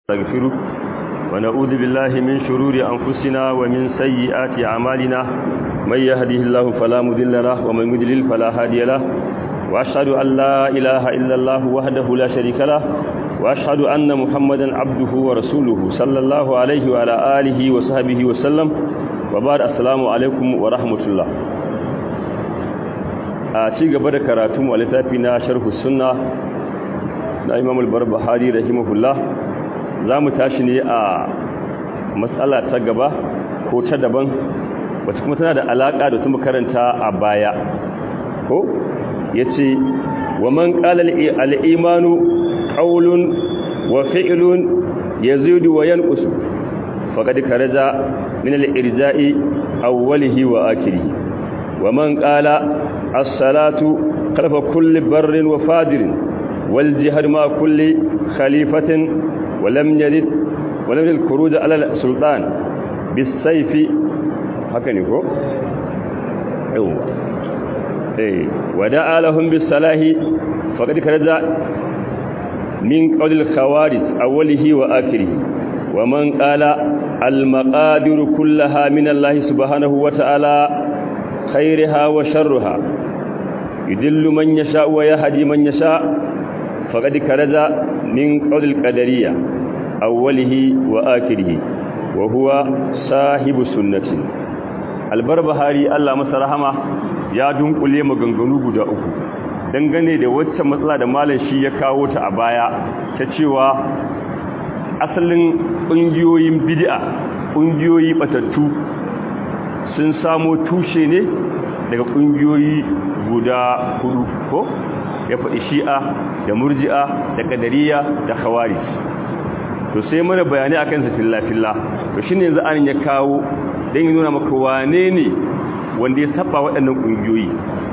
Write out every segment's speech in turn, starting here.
نستغفره ونعوذ بالله من شرور أنفسنا ومن سيئات أعمالنا من يهده الله فلا مضل له ومن يضلل فلا هادي له وأشهد أن لا إله إلا الله وحده لا شريك له وأشهد أن محمدا عبده ورسوله صلى الله عليه وعلى آله وصحبه وسلم وبعد السلام عليكم ورحمة الله a ci gaba da karatun a littafi na sharhu sunna na imam al-barbahari rahimahullah za mu tashi ne a matsala ta gaba ko ta daban wacce kuma tana da alaƙa da su karanta a baya ko ya ce wa man ƙalar al'imanu ƙaulun wa fi'ilun ya zudu wa yankusu faƙaɗi karaja min al'irja'i awwalihi wa akiri wa man ƙala الصلاة خلف كل بر وفاجر والجهاد مع كل خليفة ولم يرد ولم يرد الخروج على السلطان بالسيف هكذا يقول ايوه ايه ودعا لهم بالصلاح فقد خرج من قول الخوارج اوله واخره ومن قال المقادير كلها من الله سبحانه وتعالى خيرها وشرها يدل من يشاء ويهدي من يشاء فقد كرز من قول القدرية أوله وآخره وهو صاحب سنة albarbahari Allah masa rahama ya dunkule maganganu guda uku dangane da wacce matsala da malam shi ya kawo ta a baya ta cewa asalin ƙungiyoyin bid'a ƙungiyoyi batattu sun samo tushe ne daga ƙungiyoyi guda hudu ko ya faɗi shi'a da murji'a da ƙadariya da khawarij to sai mana bayani akan sa filla-filla to shine yanzu an ya kawo don yi nuna maka wane ne wanda ya saba waɗannan ƙungiyoyi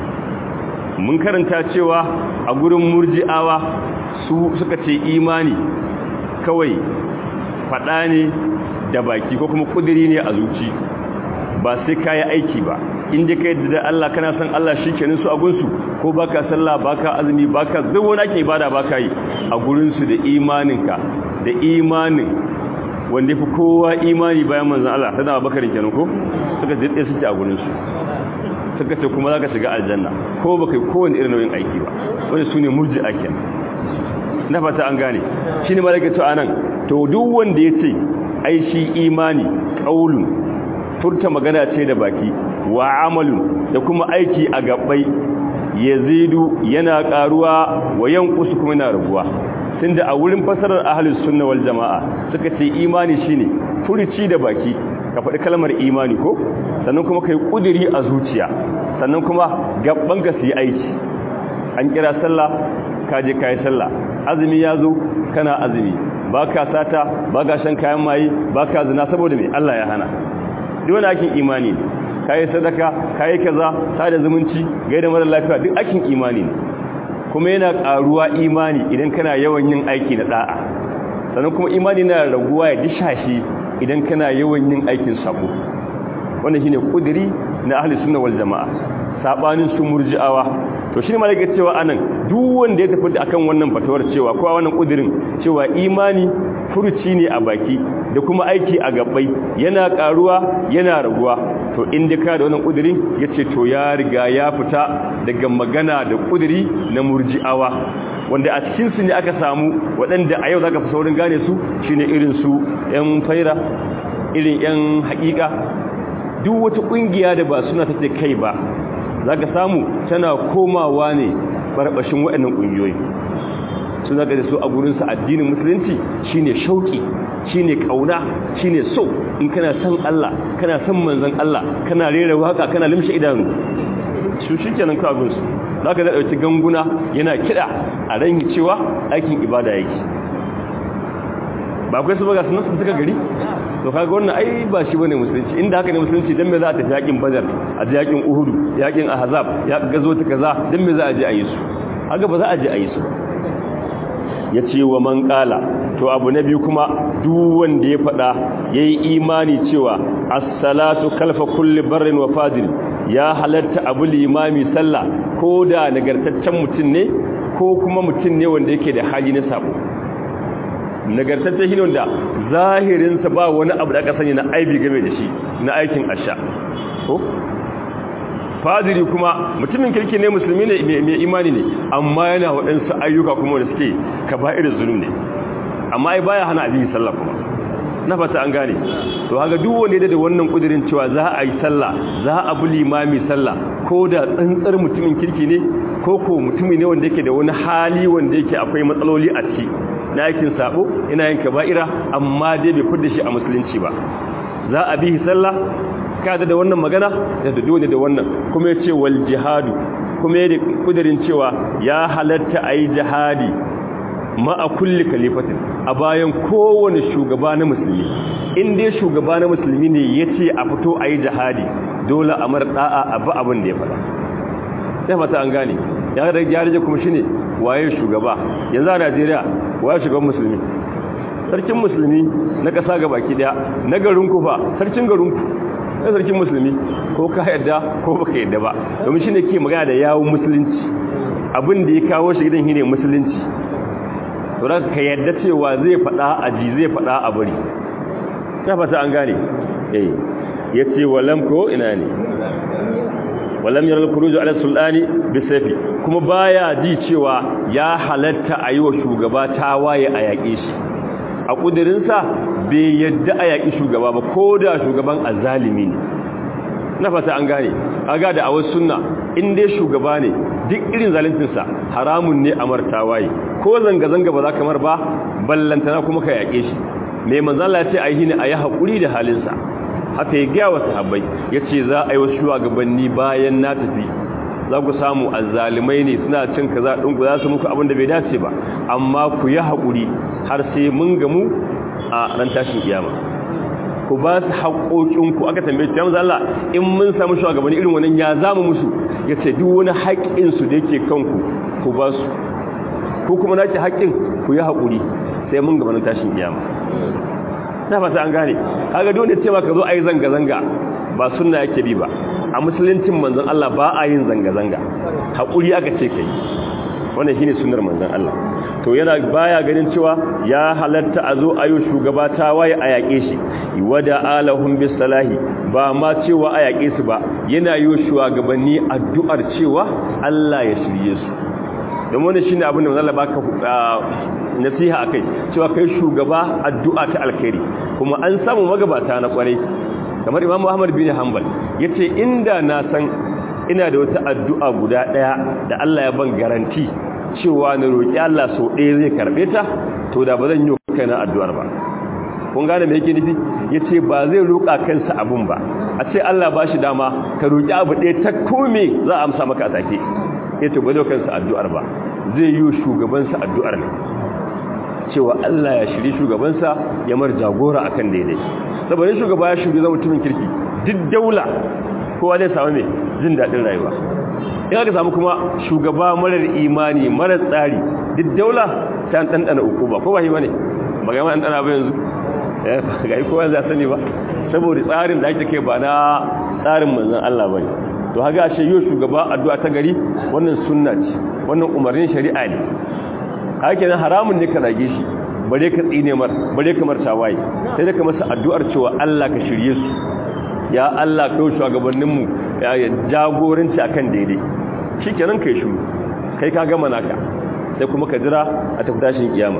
mun karanta cewa a gurin murji'awa su suka ce imani kawai faɗa ne da baki ko kuma ƙudiri ne a zuci ba sai ka yi aiki ba inda ka yadda da Allah kana san Allah shi kenan su a gunsu ko baka sallah baka azumi baka duk wani ake ibada baka yi a gurinsu da imaninka da imanin wanda fi kowa imani bayan manzon Allah sai da bakarin kenan ko suka jidde suke a gurinsu suka ce kuma zaka shiga aljanna ko baka yi kowanne irin nauyin aiki ba wanda sune murji'a kenan na fata an gane shine malaka to anan to duk wanda yace ai shi imani qaulun furta magana ce da baki wa amalun da kuma aiki a gabbai yazidu yana karuwa wa yanqusu kuma yana raguwa tunda a wurin fasarar ahlus sunna wal jamaa suka ce imani shine furici da baki ka faɗi kalmar imani ko sannan kuma kai kudiri a zuciya sannan kuma gabban ka su yi aiki an kira sallah ka je kai sallah azumi ya zo kana azumi baka sata baka shan kayan maye baka zina saboda me Allah ya hana duk wani akin imani ne kayi sadaka kayi kaza sada zumunci gaida mara lafiya duk akin imani ne kuma yana karuwa imani idan kana yawan yin aiki na da'a sannan kuma imani na raguwa ya dishashi idan kana yawan yin aikin sabo wannan shine kudiri na ahli sunna wal jamaa sabanin su murji'awa to shine malaka cewa anan duk wanda ya tafi akan wannan fatawar cewa ko wannan kudirin cewa imani furuci ne a baki da kuma aiki a gabbai yana karuwa yana raguwa to inda ka da wannan kudiri yace to ya riga ya fita daga magana da kudiri na murji'awa wanda a cikin su ne aka samu waɗanda a yau zaka fi saurin gane su shine irin su yan faira irin yan haƙiƙa duk wata kungiya da ba suna take kai ba zaka samu tana komawa ne barbashin waɗannan kungiyoyi sun zaka da su a gurin su addinin musulunci shine shauki shine kauna shine so in kana san Allah kana san manzon Allah kana rera waka kana limshe idanu su shikenan ka abin su zaka da dauki ganguna yana kida a ran cewa aikin ibada yake ba kai su baga sun suka gari to kaga wannan ai ba shi bane musulunci inda haka ne musulunci dan me za a tafi yakin badar a ji yakin uhud yakin ahzab ya gazo ta kaza dan me za a je a yi su haka ba za a je a yi su ya ce wa man kala to abu na biyu kuma duk wanda ya faɗa ya yi imani cewa assalatu kalfa kulli barrin wa fajir ya halatta abu limami sallah ko da nagartaccen mutum ne ko kuma mutum ne wanda yake da hali na sabo nagartacce shi ne wanda zahirinsa ba wani abu da aka sani na aibi game da shi na aikin asha ko fadiri kuma mutumin kirki ne musulmi ne mai imani ne amma yana waɗansu ayyuka kuma da suke kaba'ir zulum ne amma ai baya hana abin sallah kuma na fata an gane to haka duk wanda da wannan kudirin cewa za a yi sallah za a bi limami sallah ko da tsantsar mutumin kirki ne ko ko mutumi ne wanda yake da wani hali wanda yake akwai matsaloli a ciki na aikin sabo ina yin kaba'ira amma dai bai fudda shi a musulunci ba za a bi sallah kada da wannan magana da dole da wannan kuma ya ce wal jihadu kuma ya da kudirin cewa ya halatta a yi jihadi ma'a kulli kalifatin a bayan kowane shugaba na musulmi in dai shugaba na musulmi ne ya ce a fito a yi jihadi dole a mara da'a a ba abin da ya faɗa sai fata an gane ya rage kuma shi ne waye shugaba yanzu a najeriya waye shugaban musulmi sarkin musulmi na ƙasa ga baki ɗaya na garinku fa sarkin garinku na sarkin musulmi ko ka yadda ko baka yadda ba domin shi ne ke magana da yawon musulunci abin da ya kawo shi gidan shi ne musulunci to da ka yadda cewa zai faɗa a ji zai faɗa a bari ta fata an gane eh ya ce walam ko ina ne walam yaral kuruju ala sultani bisayfi kuma baya ji cewa ya halatta a yi wa shugaba tawaye a yaƙe shi a ƙudurinsa bai yadda a yaƙi shugaba ba ko da shugaban azalimi ne na fata an gane aga da a wasu sunna in dai shugaba ne duk irin zaluncinsa haramun ne a martawaye ko zanga-zanga ba za ka mar ba ballantana kuma ka yaƙe shi mai manzala ya ce a yi ne a yi haƙuri da halinsa haka ya gaya wa sahabbai ya ce za a yi wasu shugabanni bayan na tafi za ku samu azzalimai ne suna cin kaza ɗinku za su muku abin da bai dace ba amma ku yi haƙuri har sai mun gamu a ran tashin kiyama ku ba su haƙoƙinku aka tambaye ta yamza Allah in mun samu shugabanni irin wannan ya zamu musu ya ce duk wani haƙƙinsu da yake kanku ku ba su ku kuma nake haƙƙin ku yi haƙuri sai mun gaba na tashin kiyama na fata an gane kaga dole ce maka zo a yi zanga-zanga ba sunna yake bi ba a musuluncin manzon Allah ba a yin zanga-zanga haƙuri aka ce kai wannan shine sunnar manzon Allah to yana baya ganin cewa ya halatta a zo ayo shugaba ta waye a yaƙe shi wada alahum bisalahi ba ma cewa a yaƙe su ba yana yi shugabanni addu'ar cewa Allah ya shirye su don wannan shine abin da manzon Allah baka nasiha akai cewa kai shugaba addu'a ta alkhairi kuma an samu magabata na kwarai kamar Imam Muhammad bin Hanbal yace inda na san ina da wata addu'a guda daya da Allah ya ban garanti cewa na roƙi Allah sau ɗaya zai karɓe ta to da ba zan yi kaina addu'ar ba kun gane me yake nufi yace ba zai roƙa kansa abun ba a ce Allah ba shi dama ka roƙi abu ɗaya ta kome za a amsa maka a take yace ba zai kansa addu'ar ba zai yi shugabansa addu'ar ne cewa Allah ya shiri shugabansa ya mar jagora akan daidai saboda shugaba ya shugaba mutumin kirki duk daula kowa zai samu mai jin daɗin rayuwa in aka samu kuma shugaba marar imani marar tsari duk daula ta an ɗanɗana uku ba ko ba shi ba ne ba ga an ɗana ba yanzu ga yi kowa za sani ba saboda tsarin da ake kai ba na tsarin manzan Allah ba ne to haka ashe yau shugaba addu'a ta gari wannan sunna ce wannan umarnin shari'a ne haka nan haramun ne ka rage shi bare ka tsine mar bare ka marta waye sai da ka masa addu'ar cewa Allah ka shirye su ya Allah ka shugabannin mu ya jagoranci akan daidai shikenan kai shiru kai ka gama naka sai kuma ka jira a tafi tashin kiyama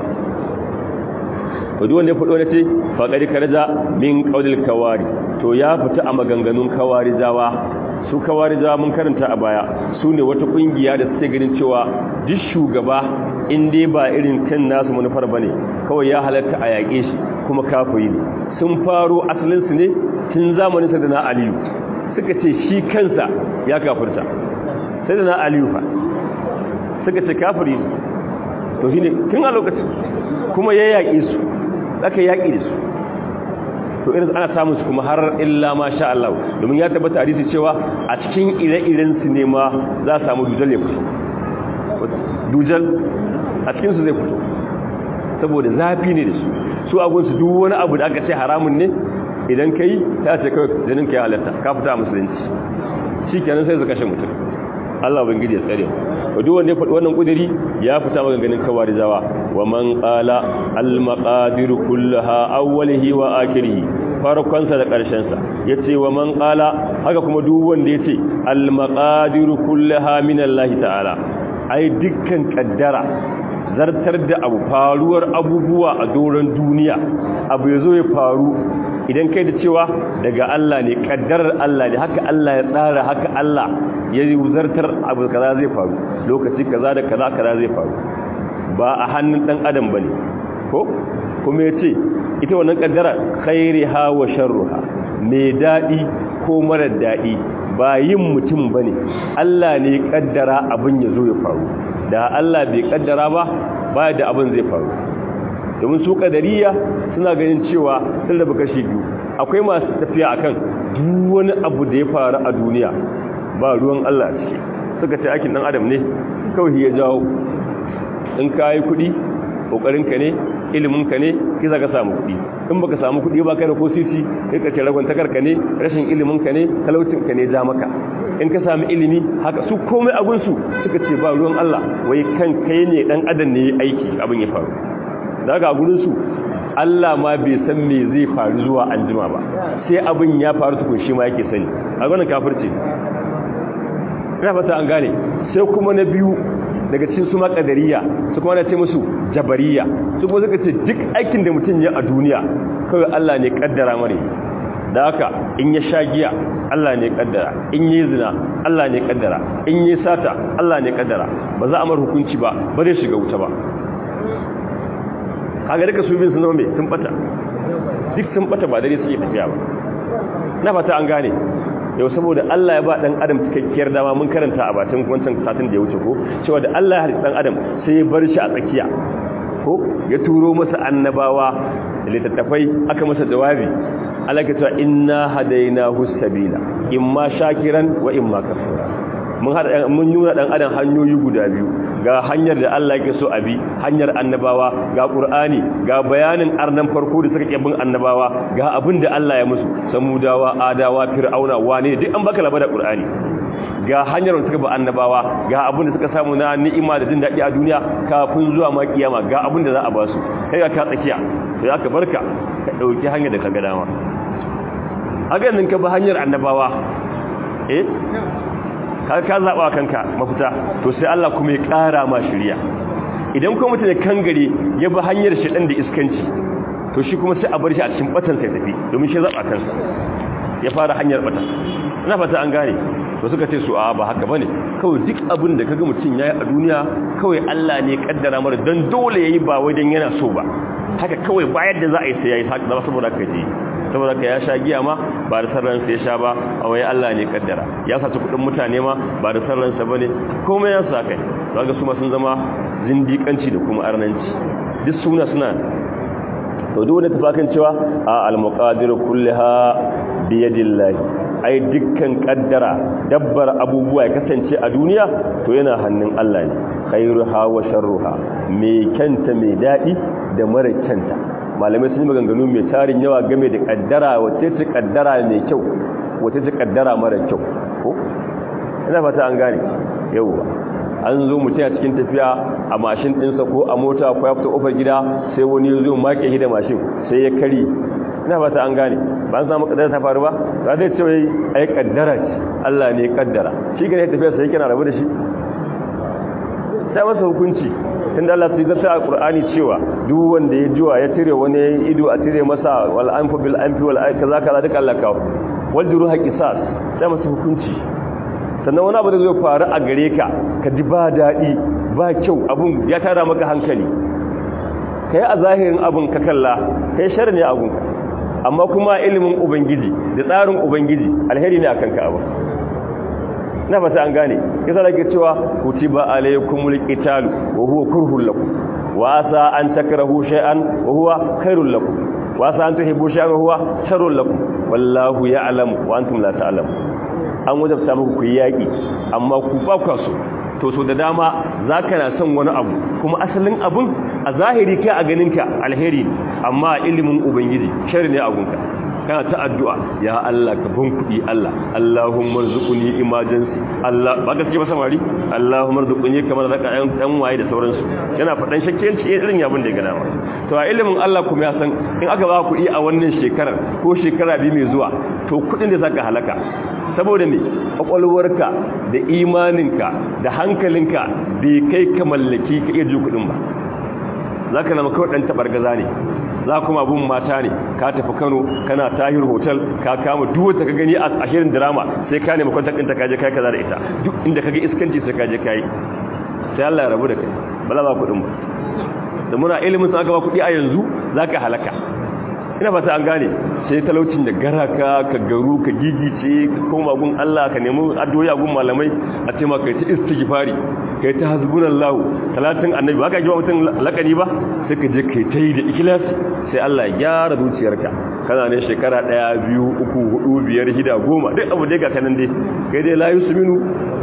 to duk wanda ya fado ne ce faqadi karaja min qaulil kawari to ya fita a maganganun kawari jawa su kawari jawa mun karanta a baya su ne wata kungiya da suke ganin cewa duk shugaba in dai ba irin kan nasu manufar bane kawai ya halatta a yaƙe shi kuma kafiri ne sun faro asalinsu ne tun zamanin sa da na aliyu suka ce shi kansa ya kafirta sai da na aliyu fa suka ce kafiri ne to shi ne tun a lokacin kuma ya yaƙe su aka yaƙi da su to irin ana samun su kuma har illa ma sha Allah domin ya tabbata hadisi cewa a cikin ire-iren su ne ma za a samu dujal ya fito dujal a cikin su zai fito saboda zafi ne da su su agun su duk wani abu da aka ce haramun ne idan kai ta ce kawai jinin kai halatta ka fita musulunci shikenan sai su kashe mutum Allah ubangiji ya tsare duk wanda ya faɗi wannan kudiri ya fita maganganun kawarizawa wa man qala al maqadir kullaha awwalihi wa akhirihi farkonsa da ƙarshensa yace wa man qala haka kuma duk wanda yace al maqadir kullaha min Allah ta'ala ai dukkan kaddara zartar da abu faruwar abubuwa a doron duniya abu yazo ya faru idan kai da cewa daga Allah ne kaddarar Allah ne haka Allah ya tsara haka Allah ya zartar abu kaza zai faru lokaci kaza da kaza kaza zai faru ba a hannun dan adam bane ko kuma yace ita wannan kaddara khairiha wa sharruha mai dadi ko mara dadi ba yin mutum bane Allah ne kaddara abin ya zo ya faru da Allah bai kaddara ba ba da abin zai faru domin su kadariya suna ganin cewa sun rabu kashi biyu akwai masu tafiya akan duk wani abu da ya faru a duniya ba ruwan Allah ciki suka ce aikin dan adam ne kawai ya jawo in ka yi kuɗi ƙoƙarinka ne iliminka ne ki za ka samu kuɗi in baka samu kuɗi ba kai da ko sisi kai ka ce ragon takarka ne rashin iliminka ne talaucinka ne ja maka in ka sami ilimi haka su komai abinsu suka ce ba ruwan Allah wai kan kai ne dan adam ne aiki abin ya faru daga gurinsu Allah ma bai san me zai faru zuwa anjima ba sai abin ya faru tukun shi ma yake sani a gwanin kafirci ina fata an gane sai kuma na biyu daga cikin su makadariya su kuma na ce musu jabariya su kuma suka ce duk aikin da mutum ya a duniya kawai Allah ne kaddara mare da haka in ya sha giya Allah ne kaddara in yi zina Allah ne kaddara in yi sata Allah ne kaddara ba za a mar hukunci ba ba zai shiga wuta ba kaga duka su bin sun zama mai sun bata duk sun bata ba dare suke tafiya ba na fata an gane yau saboda Allah ya ba dan adam cikakkiyar dama mun karanta a batun wancan satin da ya wuce ko cewa da Allah ya halitta dan adam sai ya bar shi a tsakiya ko ya turo masa annabawa da littattafai aka masa jawabi Allah ya ce inna hadainahu sabila imma shakiran wa imma kafura mun hada mun nuna dan adam hanyoyi guda biyu ga hanyar da Allah yake so abi hanyar annabawa ga qur'ani ga bayanin arnan farko da suka kebin annabawa ga abin da Allah ya musu samudawa adawa fir'auna wane duk an baka labarin qur'ani ga hanyar da suka ba annabawa ga abin da suka samu na ni'ima da jin dadi a duniya kafin zuwa ma kiyama ga abin da za a ba su kai ga ka tsakiya to ya ka barka ka dauki hanyar da ka ga dama haka nan ka ba hanyar annabawa eh ka ka zaba kanka mafita to sai Allah kuma ya ƙara ma shiriya idan kuma mutum ya kangare ya bi hanyar shedan da iskanci to shi kuma sai a bar shi a cikin batan sai tafi domin shi zaba kansa ya fara hanyar bata ina fata an gane to suka ce su a ba haka bane kawai duk abin da kaga mutum yayi a duniya kawai Allah ne ya kaddara mara dan dole yayi ba wai dan yana so ba haka kawai bayar da za a yi sai yayi haka saboda kai ji saboda ka ya sha giya ma ba da sarransa ya sha ba a wai Allah ne kaddara ya saci kudin mutane ma ba da sarransa ba ne komai ya sa kai zaga su ma sun zama zindikanci da kuma arnanci duk suna suna to duk wanda tafakan cewa a al-muqadir kullaha bi yadillahi ai dukkan kaddara dabbar abubuwa ya kasance a duniya to yana hannun Allah ne khairuha wa sharruha mai kyanta mai dadi da mara kyanta malamai sun yi maganganu mai tarin yawa game da kaddara wace ce kaddara mai kyau wace ce kaddara mara kyau ko ina fata an gane yauwa an zo mutum a cikin tafiya a mashin ɗinsa ko a mota ko ya fita ƙofar gida sai wani ya zo make shi da mashin sai ya kari ina fata an gane ba an samu kaddara ta faru ba ba zai ce wai ai kaddara ce Allah ne kaddara shi gane tafiya sai kana rabu da shi sai masa hukunci tunda Allah sai zata a Qur'ani cewa duk wanda ya jiwa ya tire wani ido a tire masa wal anfu bil anfi wal kaza kaza duka Allah kawo wal juruha qisas sai masa hukunci sannan wani abu da zai faru a gare ka ka ji ba dadi ba kyau abun ya tara maka hankali kai a zahirin abun ka kalla kai shar ne abun amma kuma ilimin ubangiji da tsarin ubangiji alheri ne akan ka abu na fata an gane kisa da ke cewa kutiba alaykumul qitalu wa huwa kurhul lakum wa asa an takrahu shay'an wa huwa khairul lakum wa asa an tuhibbu shay'an wa huwa sharrul lakum wallahu ya'lamu wa antum la ta'lamun an wajabta muku ku yaki amma ku ba ku so to so da dama zaka na son wani abu kuma asalin abun a zahiri kai a ganinka alheri amma ilimin ubangiji sharri ne a gunka kana ta addu'a ya Allah ka ban kuɗi Allah Allahumma rzuqni emergency Allah ba gaske ba samari Allahumma rzuqni kamar zaka ɗan dan waye da sauransu yana faɗan shakkiyanci irin yabin da ya gana to a ilimin Allah kuma ya san in aka ba kuɗi a wannan shekarar ko shekara biyu mai zuwa to kuɗin da zaka halaka saboda me kwakwalwarka da imaninka da hankalinka bai kai ka mallaki ka iya ji kuɗin ba za ka zama kawai ɗan taɓargaza ne za kuma abun mata ne ka tafi kano kana tahir hotel ka kama duk wata ka gani a shirin drama sai ka nemi kwantar ɗinta kaje kai kaza da ita duk inda ka ga iskanci sai kaje kai sai Allah ya rabu da kai ba za ba kuɗin ba da muna ilimin sun aka ba kuɗi a yanzu za ka halaka ina fata an gane sai talaucin da garaka ka garu ka gigice ka koma gun Allah ka nemi addu'o'i gun malamai a ce ma kai ta istighfari kai ta hasbunallahu talatin annabi ba ka ji mutum lakani ba sai ka je kai ta yi da ikhlasi sai Allah ya gyara zuciyarka kana ne shekara ɗaya biyu uku hudu biyar shida goma duk abu dai ga kanan dai kai dai la yusminu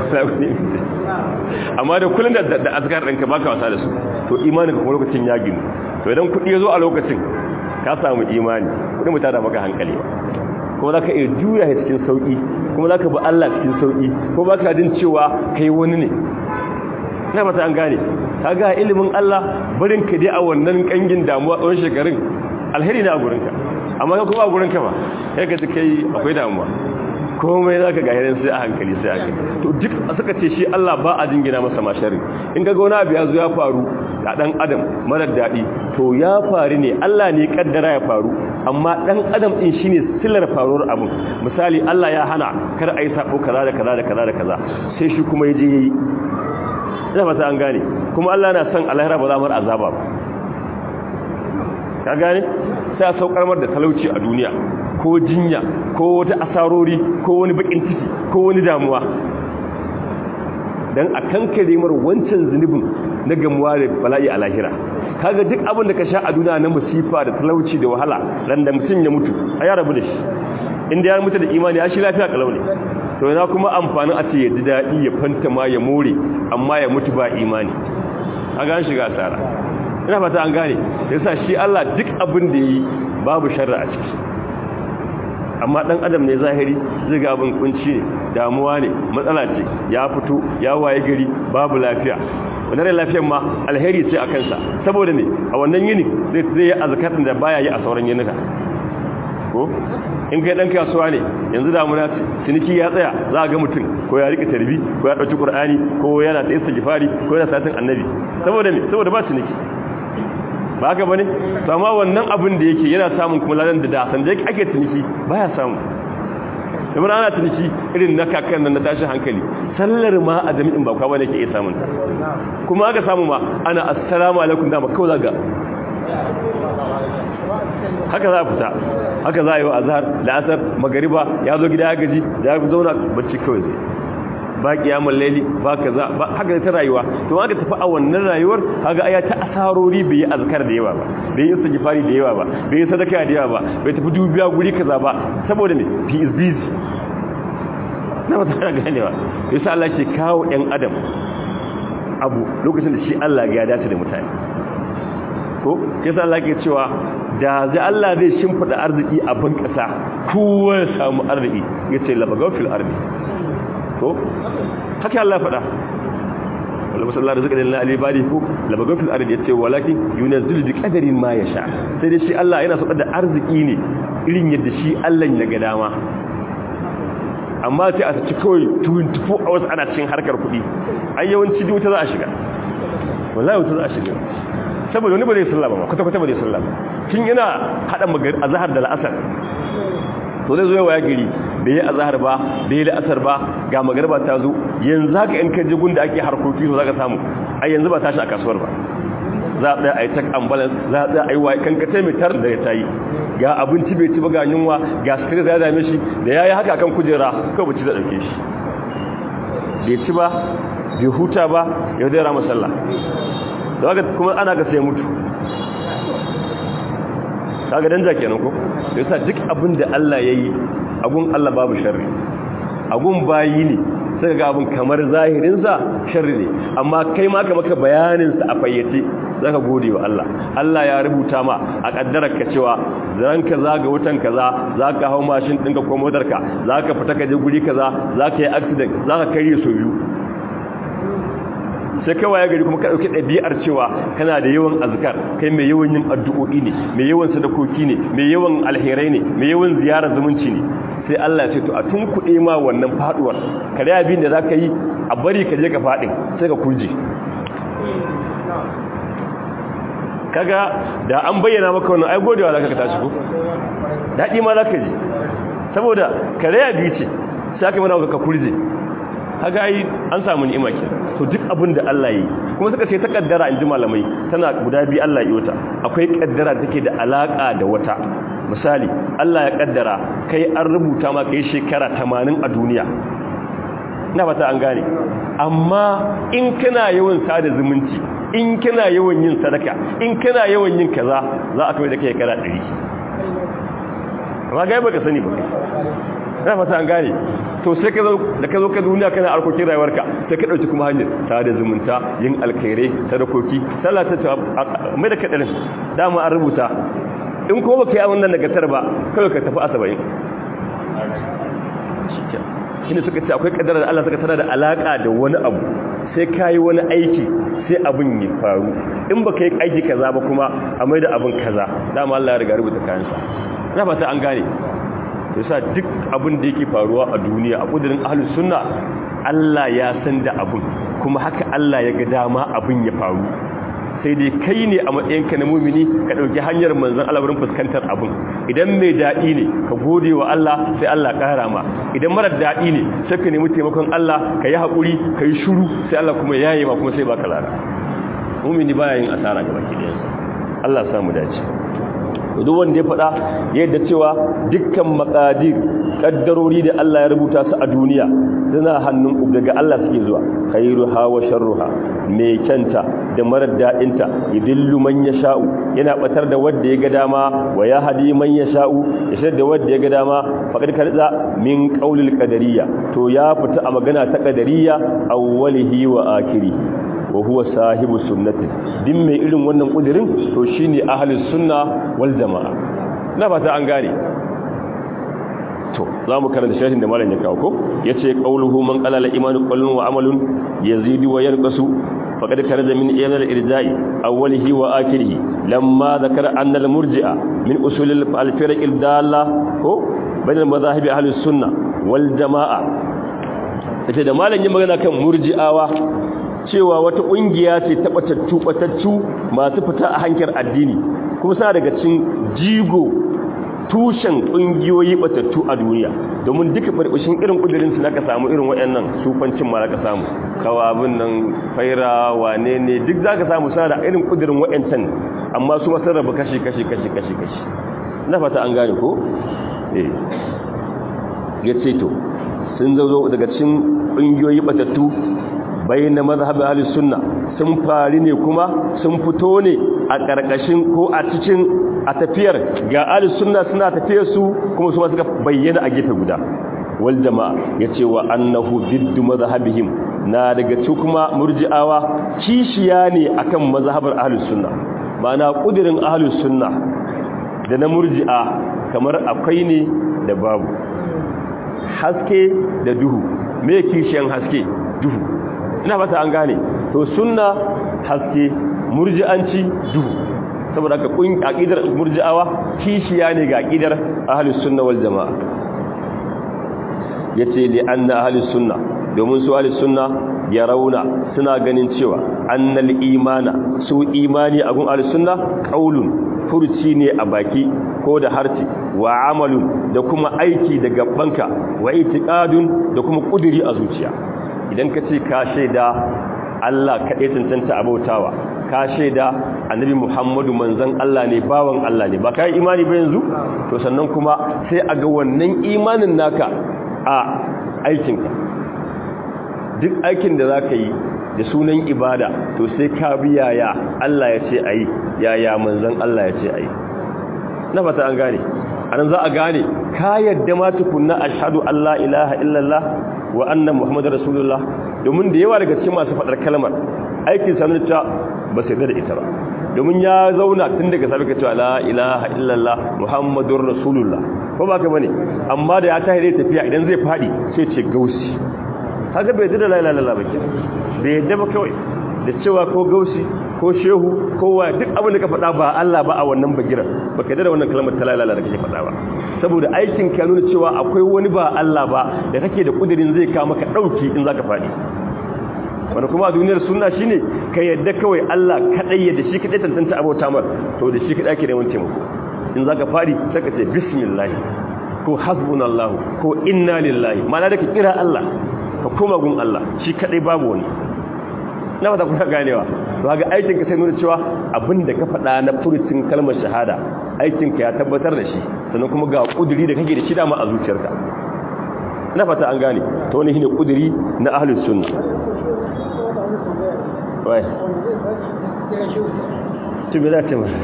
amma da kullun da da azkar ɗinka baka wasa da su to imanin ka kuma lokacin ya ginu to idan kuɗi ya zo a lokacin ka samu imani kudin mutada maka hankali ba kuma za ka iya juya ya cikin sauƙi kuma za ka bi Allah cikin sauƙi kuma ba ka jin cewa kai wani ne na fata an gane ka ga ilimin Allah barin ka dai a wannan kangin damuwa tsawon shekarun alheri na a gurinka amma ka kuma a gurinka ba sai ka ji kai akwai damuwa komai za ka gahirin sai a hankali sai a hankali to duk suka ce shi Allah ba a jingina masa mashari in ga gona abu ya zo ya faru a ɗan adam marar daɗi to ya faru ne Allah ne kaddara ya faru amma ɗan adam ɗin shine silar faruwar abin misali Allah ya hana kar a yi sabo kaza da kaza da kaza da kaza sai shi kuma ya je ya yi ina fata an gane kuma Allah na son alahira ba za mu azaba ba ka gane sai a saukar mar da talauci a duniya ko jinya ko wata asarori ko wani bakin ciki ko wani damuwa dan a kankare mar wancan zunubin na gamuwa da bala'i a lahira kaga duk abin da ka sha a duniya na musifa da talauci da wahala ran da mutum ya mutu a ya rabu da shi inda ya mutu da imani ya shi lafiya kalau ne to yana kuma amfanin a ce ya ji daɗi ya fanta ma ya more amma ya mutu ba imani a gan shiga asara ina fata an gane yasa shi Allah duk abin da yi babu sharri a ciki amma dan adam ne zahiri zai ga abin kunci ne damuwa ne matsala ce ya fito ya waye gari babu lafiya wannan rai lafiyar ma alheri ce a kansa saboda ne a wannan yini zai zai yi azkarin da baya yi a sauran yinuka ko in kai dan kasuwa ne yanzu damuna ce ciniki ya tsaya za a ga mutum ko ya rike tarbi ko ya dauki qur'ani ko yana ta istighfari ko yana satin annabi saboda ne saboda ba ciniki ba haka bane to amma wannan abin da yake yana samun kuma ladan da da san da ake ciniki baya samu kamar ana ciniki irin na kakan nan na tashin hankali sallar ma a jami'in ba kwa bane ke iya samun ta kuma aka samu ma ana assalamu alaikum da kawai zaga haka za a fita haka za a yi wa azhar da asar magariba ya zo gida ya gaji ya zauna bacci kawai zai ba kiyamul laili ba kaza ba haka ta rayuwa to aka tafi a wannan rayuwar kaga aya ta asarori bai yi azkar da yawa ba bai yi istighfari da yawa ba bai yi sadaka da yawa ba bai tafi dubiya guri kaza ba saboda me he is busy na ba ta ganewa yasa Allah ke kawo ɗan adam abu lokacin da shi Allah ya dace da mutane ko yasa Allah ke cewa da zai Allah zai shimfida arziki a ban kasa kowa ya samu arziki yace labagaw fil ardi ko haka Allah faɗa wala musallar rizqan lil ibadi ko labagaw fil ardi yace walakin yunzilu bi qadarin ma yasha sai dai shi Allah yana saukar da arziki ne irin yadda shi Allah ya ga dama amma sai a ci kawai 24 hours ana cikin harkar kuɗi ai yawanci wuta za a shiga wallahi wuta za a shiga saboda wani ba zai sallah ba kwata kwata ba zai sallah tun yana hada magari azhar da al'asar to zai zo yawa gari bai yi azhar ba bai yi al'asar ba ga magarba ta zo yanzu haka in ka je gunda ake harkoki to zaka samu ai yanzu ba tashi a kasuwar ba za a tsaya a yi tak ambulance za a tsaya a yi wa kankata mai tar da ya tayi ga abinci bai ci ba ga yunwa ga stress ya dame shi da ya yi haka kan kujera kawai bacci da ɗauke shi bai ci ba bai huta ba ya zai rama sallah da haka kuma ana ga sai mutu kaga danja kenan ko yasa duk abin da Allah yayi agun Allah babu sharri agun bayi ne sai ga abin kamar zahirin sa sharri ne amma kai ma ka maka bayanin sa a fayyace zaka gode wa Allah Allah ya rubuta ma a kaddarar ka cewa zan kaza ga wutan kaza zaka hau mashin ɗinka ko motar ka zaka fita ka je guri kaza zaka yi accident zaka kare so biyu sai kai waye gari kuma ka dauki ɗabi'ar cewa kana da yawan azkar kai mai yawan yin addu'o'i ne mai yawan sadakoki ne mai yawan alherai ne mai yawan ziyarar zumunci ne sai Allah ya ce to a tun kuɗe ma wannan faduwar kare abin da zaka yi a bari ka je ka fadin sai ka kurje kaga da an bayyana maka wannan ai godewa zaka ka tashi ko dadi ma zaka ji saboda kare abi ce sai aka mana ka kurje kaga ai an samu ni'ima ke to duk abin da Allah yi kuma suka ce ta kaddara inji malamai tana guda bi Allah yi wata akwai kaddara take da alaka da wata misali Allah ya kaddara kai an rubuta ma kai shekara 80 a duniya ina fata an gane amma in kana yawan sada zumunci in kana yawan yin sadaka in kana yawan yin kaza za a kai da kai kara 100 amma ga baka sani ba ina fata an gane to sai ka zo da ka zo ka duniya kana harkokin rayuwarka sai ka dauki kuma hanyar sada zumunta yin alkhairai sadakoki sallah ta mai da kadarin dama an rubuta in ko baka yi wannan nagartar ba kawai ka tafi asaba'in shi ne suka ce akwai kaddara da Allah suka tana da alaka da wani abu sai ka yi wani aiki sai abin ya faru in ba ka yi aiki kaza ba kuma a mai da abin kaza dama Allah ya riga rubuta kayansa na fata an gane yasa duk abin da yake faruwa a duniya a kudirin ahlus sunna Allah ya san da abin kuma haka Allah ya ga dama abin ya faru sai dai kai ne a matsayinka na mumini ka ɗauki hanyar manzan Allah wurin fuskantar abin idan mai daɗi ne ka gode wa Allah sai Allah ƙara ma idan marar daɗi ne sai ka nemi taimakon Allah ka yi haƙuri ka yi shuru sai Allah kuma ya yi ma kuma sai baka lara mumini baya yin asara ga baki ɗayansa Allah samu dace duk wanda ya faɗa yadda cewa dukkan makadir kaddarori da Allah ya rubuta su a duniya suna hannun daga Allah suke zuwa khairuha wa sharruha mai kyanta da marar daɗinta yudillu man yasha'u yana batar da wanda ya ga dama wa yahdi man yasha'u ya shirya da wanda ya ga dama faqad karza min qaulil qadariyya to ya fita a magana ta qadariyya awwalihi wa akhirihi wa huwa sahibu sunnati din mai irin wannan kudirin to shine ahlus sunna wal jamaa na fata an gane to zamu karanta sharhin da malam ya kawo ko yace qauluhu man qala la imanu qawlun wa amalun yazidu wa yanqasu faqad karaja min iyana al irja'i awwalihi wa akhirih lamma dhakara anna al murji'a min usul al firq al dalla ko bain al madahib ahlus sunna wal jamaa yace da malam yin magana kan murji'awa cewa wata ƙungiya ce taɓatattu ɓatattu masu fita a hankar addini kuma suna daga cin jigo tushen ƙungiyoyi ɓatattu a duniya domin duka farfashin irin ƙudurinsu na ka samu irin waɗannan sufancin ma ka samu kawabin nan faira wane ne duk za ka samu suna da irin ƙudurin waɗancan amma su masu raba kashi kashi kashi kashi kashi na fata an gane ko? ya ce to sun zo daga cin ƙungiyoyi ɓatattu bayan mazhabin ahli sunna sun fari ne kuma sun fito ne a ƙarƙashin ko a cikin a tafiyar ga ahli sunna suna tafiyar su kuma su ma suka bayyana a gefe guda wal jama'a yace wa annahu diddu mazhabihim na daga cikin kuma murji'awa kishiya ne akan mazhabar ahli sunna ma'ana kudirin ahli sunna da na murji'a kamar akwai ne da babu haske da duhu me kishiyan haske duhu ina fata an gane to sunna haske murji'anci duhu saboda ka kun aqidar murji'awa kishiya ne ga aqidar ahlus sunna wal jamaa yace li anna ahlus sunna domin su ahlus sunna yarawna suna ganin cewa annal imana su imani a gun ahlus sunna qaulun furci ne a baki ko da harci wa amalun da kuma aiki da gabbanka wa itiqadun da kuma kuduri a zuciya idan ka ce ka shaida Allah kaɗai cancanta abautawa ka shaida annabi Muhammadu manzon Allah ne bawan Allah ne ba ka yi imani ba yanzu to sannan kuma sai a ga wannan imanin naka a aikinka duk aikin da za ka yi da sunan ibada to sai ka bi yaya Allah ya ce a yi yaya manzon Allah ya ce a yi na fata an gane anan za a gane ka yadda ma tukunna ashhadu an la ilaha illallah wa anna muhammadar rasulullah domin da yawa daga cikin masu faɗar kalmar aikin sanar ta ba sai da ita ba domin ya zauna tun daga sabi ka cewa la ilaha illallah muhammadur rasulullah ko ba ka bane amma da ya tahi zai tafiya idan zai fadi sai ce gausi haka bai da la ilaha illallah ba ke bai yadda ba kawai da cewa ko gausi ko shehu ko wa duk abin da ka faɗa ba Allah ba a wannan bagiran baka da wannan kalmar ta la ilaha da kake faɗa ba saboda aikin ka nuna cewa akwai wani ba Allah ba da kake da kudirin zai kawo maka dauki in zaka fadi wanda kuma a duniyar sunna shine ka yadda kawai Allah kadai yadda shi kadai tantance abota mar to da shi kadai ake neman taimako in zaka fadi sai ka ce bismillah ko hasbunallahu ko inna lillahi ma'ana da ka kira Allah ka koma gun Allah shi kadai babu wani na fata kuna ganewa to ga aikin ka sai nuna cewa abinda ka faɗa na furucin kalmar shahada aikin ka ya tabbatar da shi sannan kuma ga kuduri da kake da shi dama a zuciyarka na fata an gane to wani shine kuduri na ahlus sunna wai to me za ta mara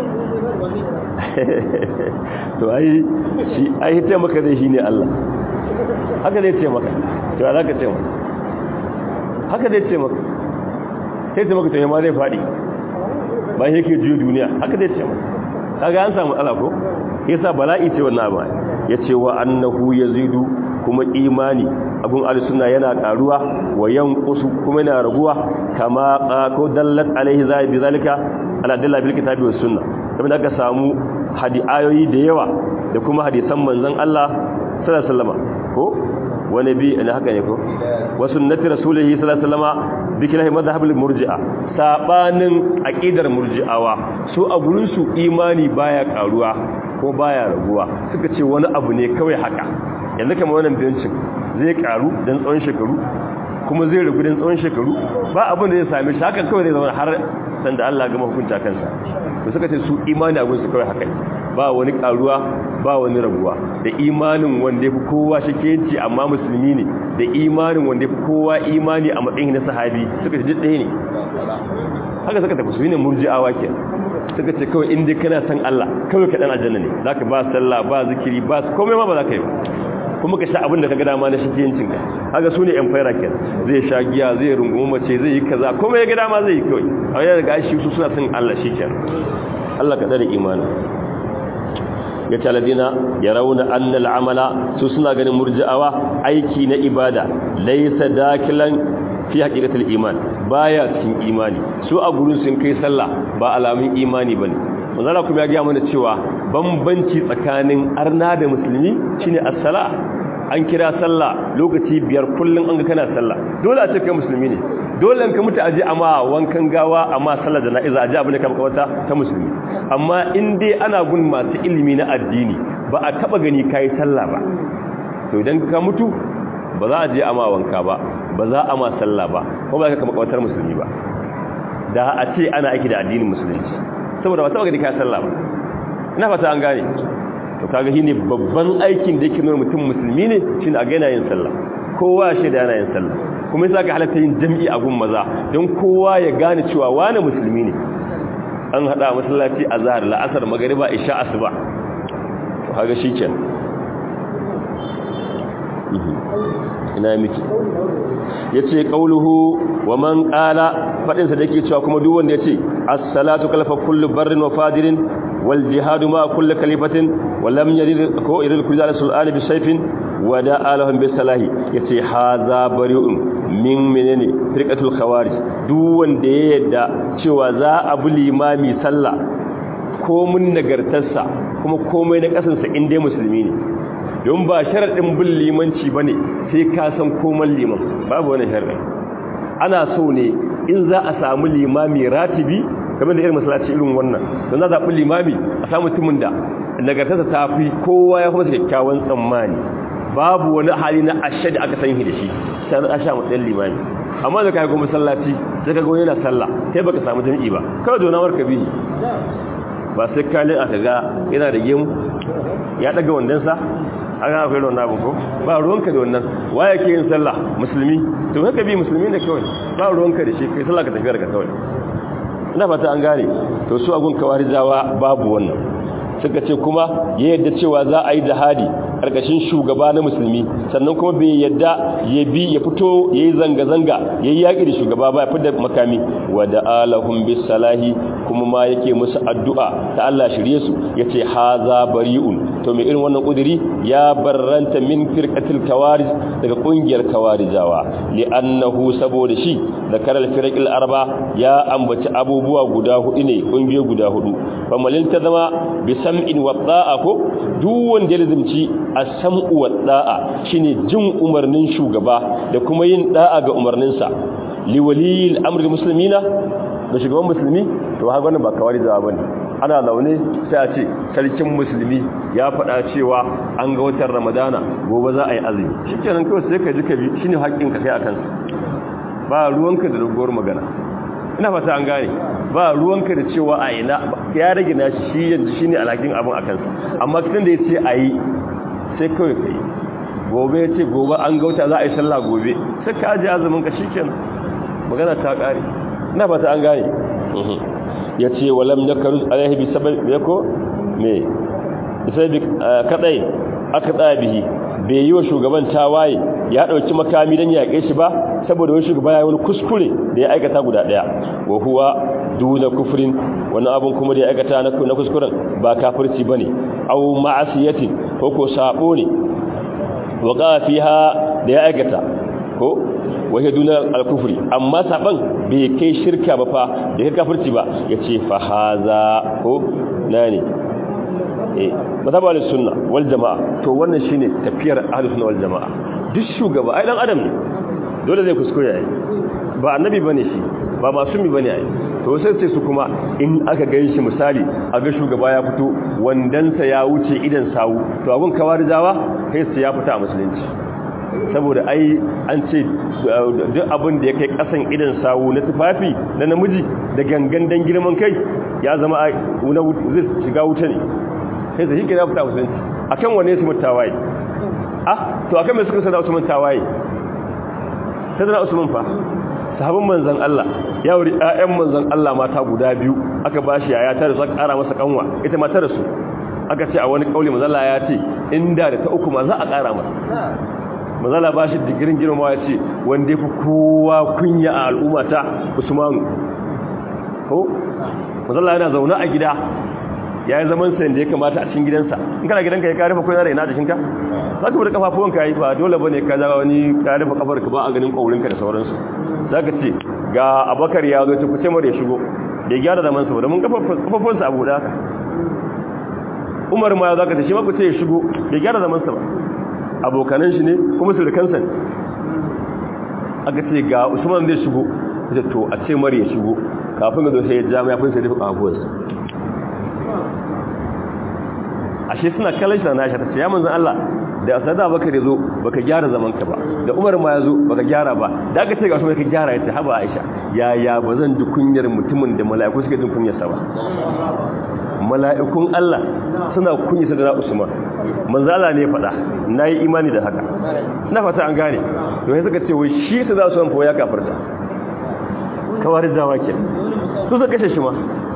to ai shi ai ta maka dai shine Allah haka zai ce maka to za ka ce maka haka zai ce maka sai ce maka to ma zai fadi ba yake juyo duniya haka zai ce maka kaga an samu matsala ko yasa bala'i ce wannan ba yace wa annahu yazidu kuma imani abun al-sunna yana karuwa wa yanqusu kuma yana raguwa kama ko dallat alaihi zai bi zalika ala dalla bil kitabi was sunna kuma da aka samu hadi ayoyi da yawa da kuma hadisan manzon Allah sallallahu alaihi wasallam ko wani bi ne haka ne ko wa sunnati rasulihi sallallahu alaihi wasallam bi kilahi madhhabul murji'a sabanin aqidar murji'awa su a gurin su imani baya karuwa ko baya raguwa suka ce wani abu ne kawai haka yanzu kamar wannan bincin zai karu dan tsawon shekaru kuma zai ragu dan tsawon shekaru ba abin da zai same shi haka kawai zai zama har sanda Allah gama hukunta kansa to suka ce su imani abin su kawai haka ba wani karuwa ba wani raguwa da imanin wanda yafi kowa shakenci amma musulmi ne da imanin wanda yafi kowa imani a matsayin na sahabi suka ce ɗaya ne haka suka tafi su ne murji'awa ke suka ce kawai inda kana san Allah kawai ka dan aljanna ne zaka ba sallah ba zikiri ba komai ma ba zaka yi ba kuma ka sha abin da ka ga dama na shakiyancin ka haka su ne yan faira ke zai sha giya zai rungumi mace zai yi kaza komai ya ga dama zai yi kawai a yana daga shi su suna san Allah shi kenan Allah ka tsare imanin ya ce aladina ya rauna annal amala su suna ganin murji'awa aiki na ibada laisa dakilan fi haqiqatul iman baya cikin imani su a gurin sun kai sallah ba alamun imani bane manzala kuma ya ga mana cewa bambanci tsakanin arna da musulmi shine as-sala an kira sallah lokaci biyar kullun an ga kana sallah dole a ce kai musulmi ne dole ka mutu aje amma wankan gawa amma sallar jana'iza aje abin da ka makawata ta musulmi amma in dai ana gun masu ilimi na addini ba a taba gani kai sallah ba to idan ka mutu ba za a je amma wanka ba ba za a ma sallah ba ko ba ka makawatar musulmi ba da a ce ana aiki da addinin musulunci saboda ba taba gani kai sallah ba ina fata an gane to kaga shine babban aikin da yake nuna mutum musulmi ne shine a ga yana yin sallah kowa shi da yana yin sallah kuma yasa ga halatta yin jami'i a gun maza don kowa ya gane cewa wani musulmi ne an hada masallaci a zahar la'asar magariba isha asuba to kaga shikenan ina miki yace qauluhu wa man qala fadin sa dake cewa kuma duk wanda yace as-salatu kalfa kullu barrin wa fadirin wal jihadu ma kullu kalifatin wa lam yarid ko irid kullu sul'ani bi sayfin wa da'a lahum bi salahi yace hadha bari'un min menene firqatul khawarij duk wanda ya yadda cewa za a bi limami sallah ko mun nagartarsa kuma komai na kasansa inda musulmi ne don ba sharaɗin bin limanci ba ne sai ka san koman liman babu wani sharaɗin ana so ne in za a samu limami ratibi kamar da irin masalaci irin wannan don za a zaɓi limami a samu mutumin da nagartarsa ta fi kowa ya kuma kyakkyawan tsammani babu wani hali na ashe da aka sanyi da shi sai na asha matsayin limami amma da kai kuma masallaci sai ka ga yana sallah sai baka samu jami'i ba kawai donawar ka bihi ba sai kalin aka ga yana da gemu ya daga wandansa an ga akwai wannan abin ko ba ruwanka da wannan waye ke yin sallah musulmi to haka bi musulmi ne kawai ba ruwanka da shi kai sallah ka tafiyar ka kawai ina fata an gane to su agun kawarijawa babu wannan suka ce kuma ya yadda cewa za a yi jihadi karkashin shugaba na musulmi sannan kuma bai yadda ya bi ya fito yayi zanga zanga yayi yaki da shugaba ba ya fida makami wa da'alahum bis salahi kuma ma yake musu addu'a ta Allah shirye su yace haza bari'un to mai irin wannan kudiri ya barranta min firqatil kawaris daga kungiyar kawarijawa li'annahu saboda shi da karal firqil arba ya ambaci abubuwa guda hudu ne kungiyoyi guda hudu famalin ta zama bi sam'in wa da'a ko duk wanda ya lazimci as-sam'u wa da'a shine jin umarnin shugaba da kuma yin da'a ga umarninsa liwaliyil amri muslimina da shugaban musulmi to haka wannan ba kawarijawa bane ana laune sai a ce sarkin musulmi ya faɗa cewa an ga watan ramadana gobe za a yi azumi shi kenan kawai sai ka ji ka bi shi ne haƙƙinka kai a kansa ba ruwanka da doguwar magana ina fata an gane ba ruwanka da cewa a ina ya rage na shi yanzu shi ne alhakin abin a kansa amma tun da ya ce a yi sai kawai ka yi gobe ya ce gobe an ga wata za a yi sallah gobe sai ka ajiye azumin ka shi kenan magana ta ƙare ina fata an gane ya ce walam ya karu alaihi bi sabab ya ko me sai bi kadai aka tsaya bihi bai yi wa shugaban tawaye ya dauki makami dan yaƙe shi ba saboda wani shugaba ya wani kuskure da ya aikata guda daya wa huwa duna kufrin wani abun kuma da ya aikata na kuskuren ba kafirci bane aw ma'asiyatin ko ko sabo ne wa fiha da ya aikata ko wahe duna alkufri amma saban bai kai shirka ba fa da kai kafirci ba yace fa haza ko nani eh mazhab al-sunna wal jamaa to wannan shine tafiyar ahlus sunna wal jamaa duk shugaba ai dan adam ne dole zai kuskure yayi ba annabi bane shi ba masumi bane ai to sai sai su kuma in aka ga shi misali a ga shugaba ya fito wandansa ya wuce idan sawu to abun kawarijawa kai sai ya fita a musulunci saboda ai an ce duk abin da ya kai kasan idan sawu na tufafi na namiji da gangan dan girman kai ya zama zai shiga wuta ne sai zai hikira fita musulunci akan wane su mutawaye ah to akan mai suka sada usman tawaye sai da usman fa sahabban manzon Allah ya wuri ƴaƴan manzon Allah mata guda biyu aka bashi yaya ta da suka ƙara masa kanwa ita ma ta rasu aka ce a wani kauli manzon Allah ya ce inda da ta uku ma za a ƙara masa mazala ba shi digirin girma ya ce wanda ya fi kowa kunya a al'ummata usmanu ko mazala yana zaune a gida ya yi zaman sayan da ya kamata a cikin gidansa in kana gidanka ya karifa kuna da ina da shinka za ka bude kafafuwanka ya yi ba dole ba ne ka zaga wani karifa kafarka ba a ganin ƙaurinka da sauransu za ka ce ga abakar ya zo ta kuce mara ya shigo da ya gyara zamansa ba domin kafafuwansa a buɗe haka umar ma ya za ka ce shi ma kuce ya shigo da ya gyara zamansa ba abokanan shi ne kuma su da kansa aka ce ga usman zai shigo da to a ce mara ya shigo kafin ga zo sai ya jami ya fi sai rufe kafuwarsa ashe suna kallon shi na nashi ta ce ya manzan Allah da asada baka da zo baka gyara zaman ka ba da Umar ma ya zo baka gyara ba da aka ce ga su ka gyara ya ce haba Aisha ya ya ba zan ji kunyar mutumin da mala'iku suke jin kunyar sa ba mala'ikun Allah suna kunyar sa da Usman manzo Allah ne ya faɗa nayi imani da haka ina fata an gane to sai suka ce wai shi ta za su san ya kafarta kawar zawa ke su suka kashe shi ma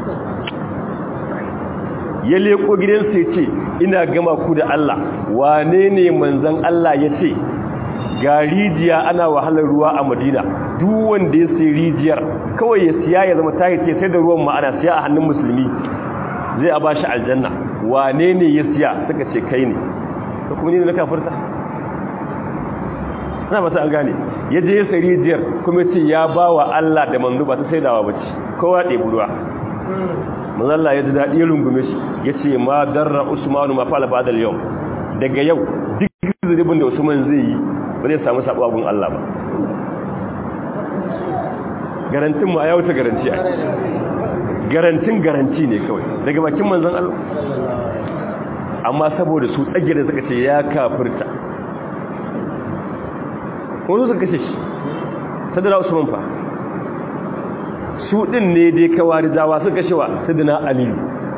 ya leko gidansa ya ce ina gama ku da Allah wane ne manzan Allah ya ce ga rijiya ana wahalar ruwa a madina duk wanda ya sai rijiyar kawai ya siya ya zama tayi ce sai da ruwan ma'ana siya a hannun musulmi zai a bashi aljanna wane ne ya siya suka ce kai ne ta kuma ne na kafirta na mata an gane ya je ya sai rijiyar kuma ce ya ba wa Allah da manzo ba ta saidawa ba ce kowa ɗebi ruwa manzalla ya ji daɗi ya rungume shi ya ce ma darra usmanu ma fa'ala ba'da yau daga yau duk zuribin da usman zai yi ba zai samu sabo abun Allah ba garantin mu a yau ta garanti a garantin garanti ne kawai daga bakin manzon Allah amma saboda su tsage da suka ce ya kafirta ko suka kashe shi sadara usman fa su ɗin ne dai kawari dawa suka shewa ta dina aliyu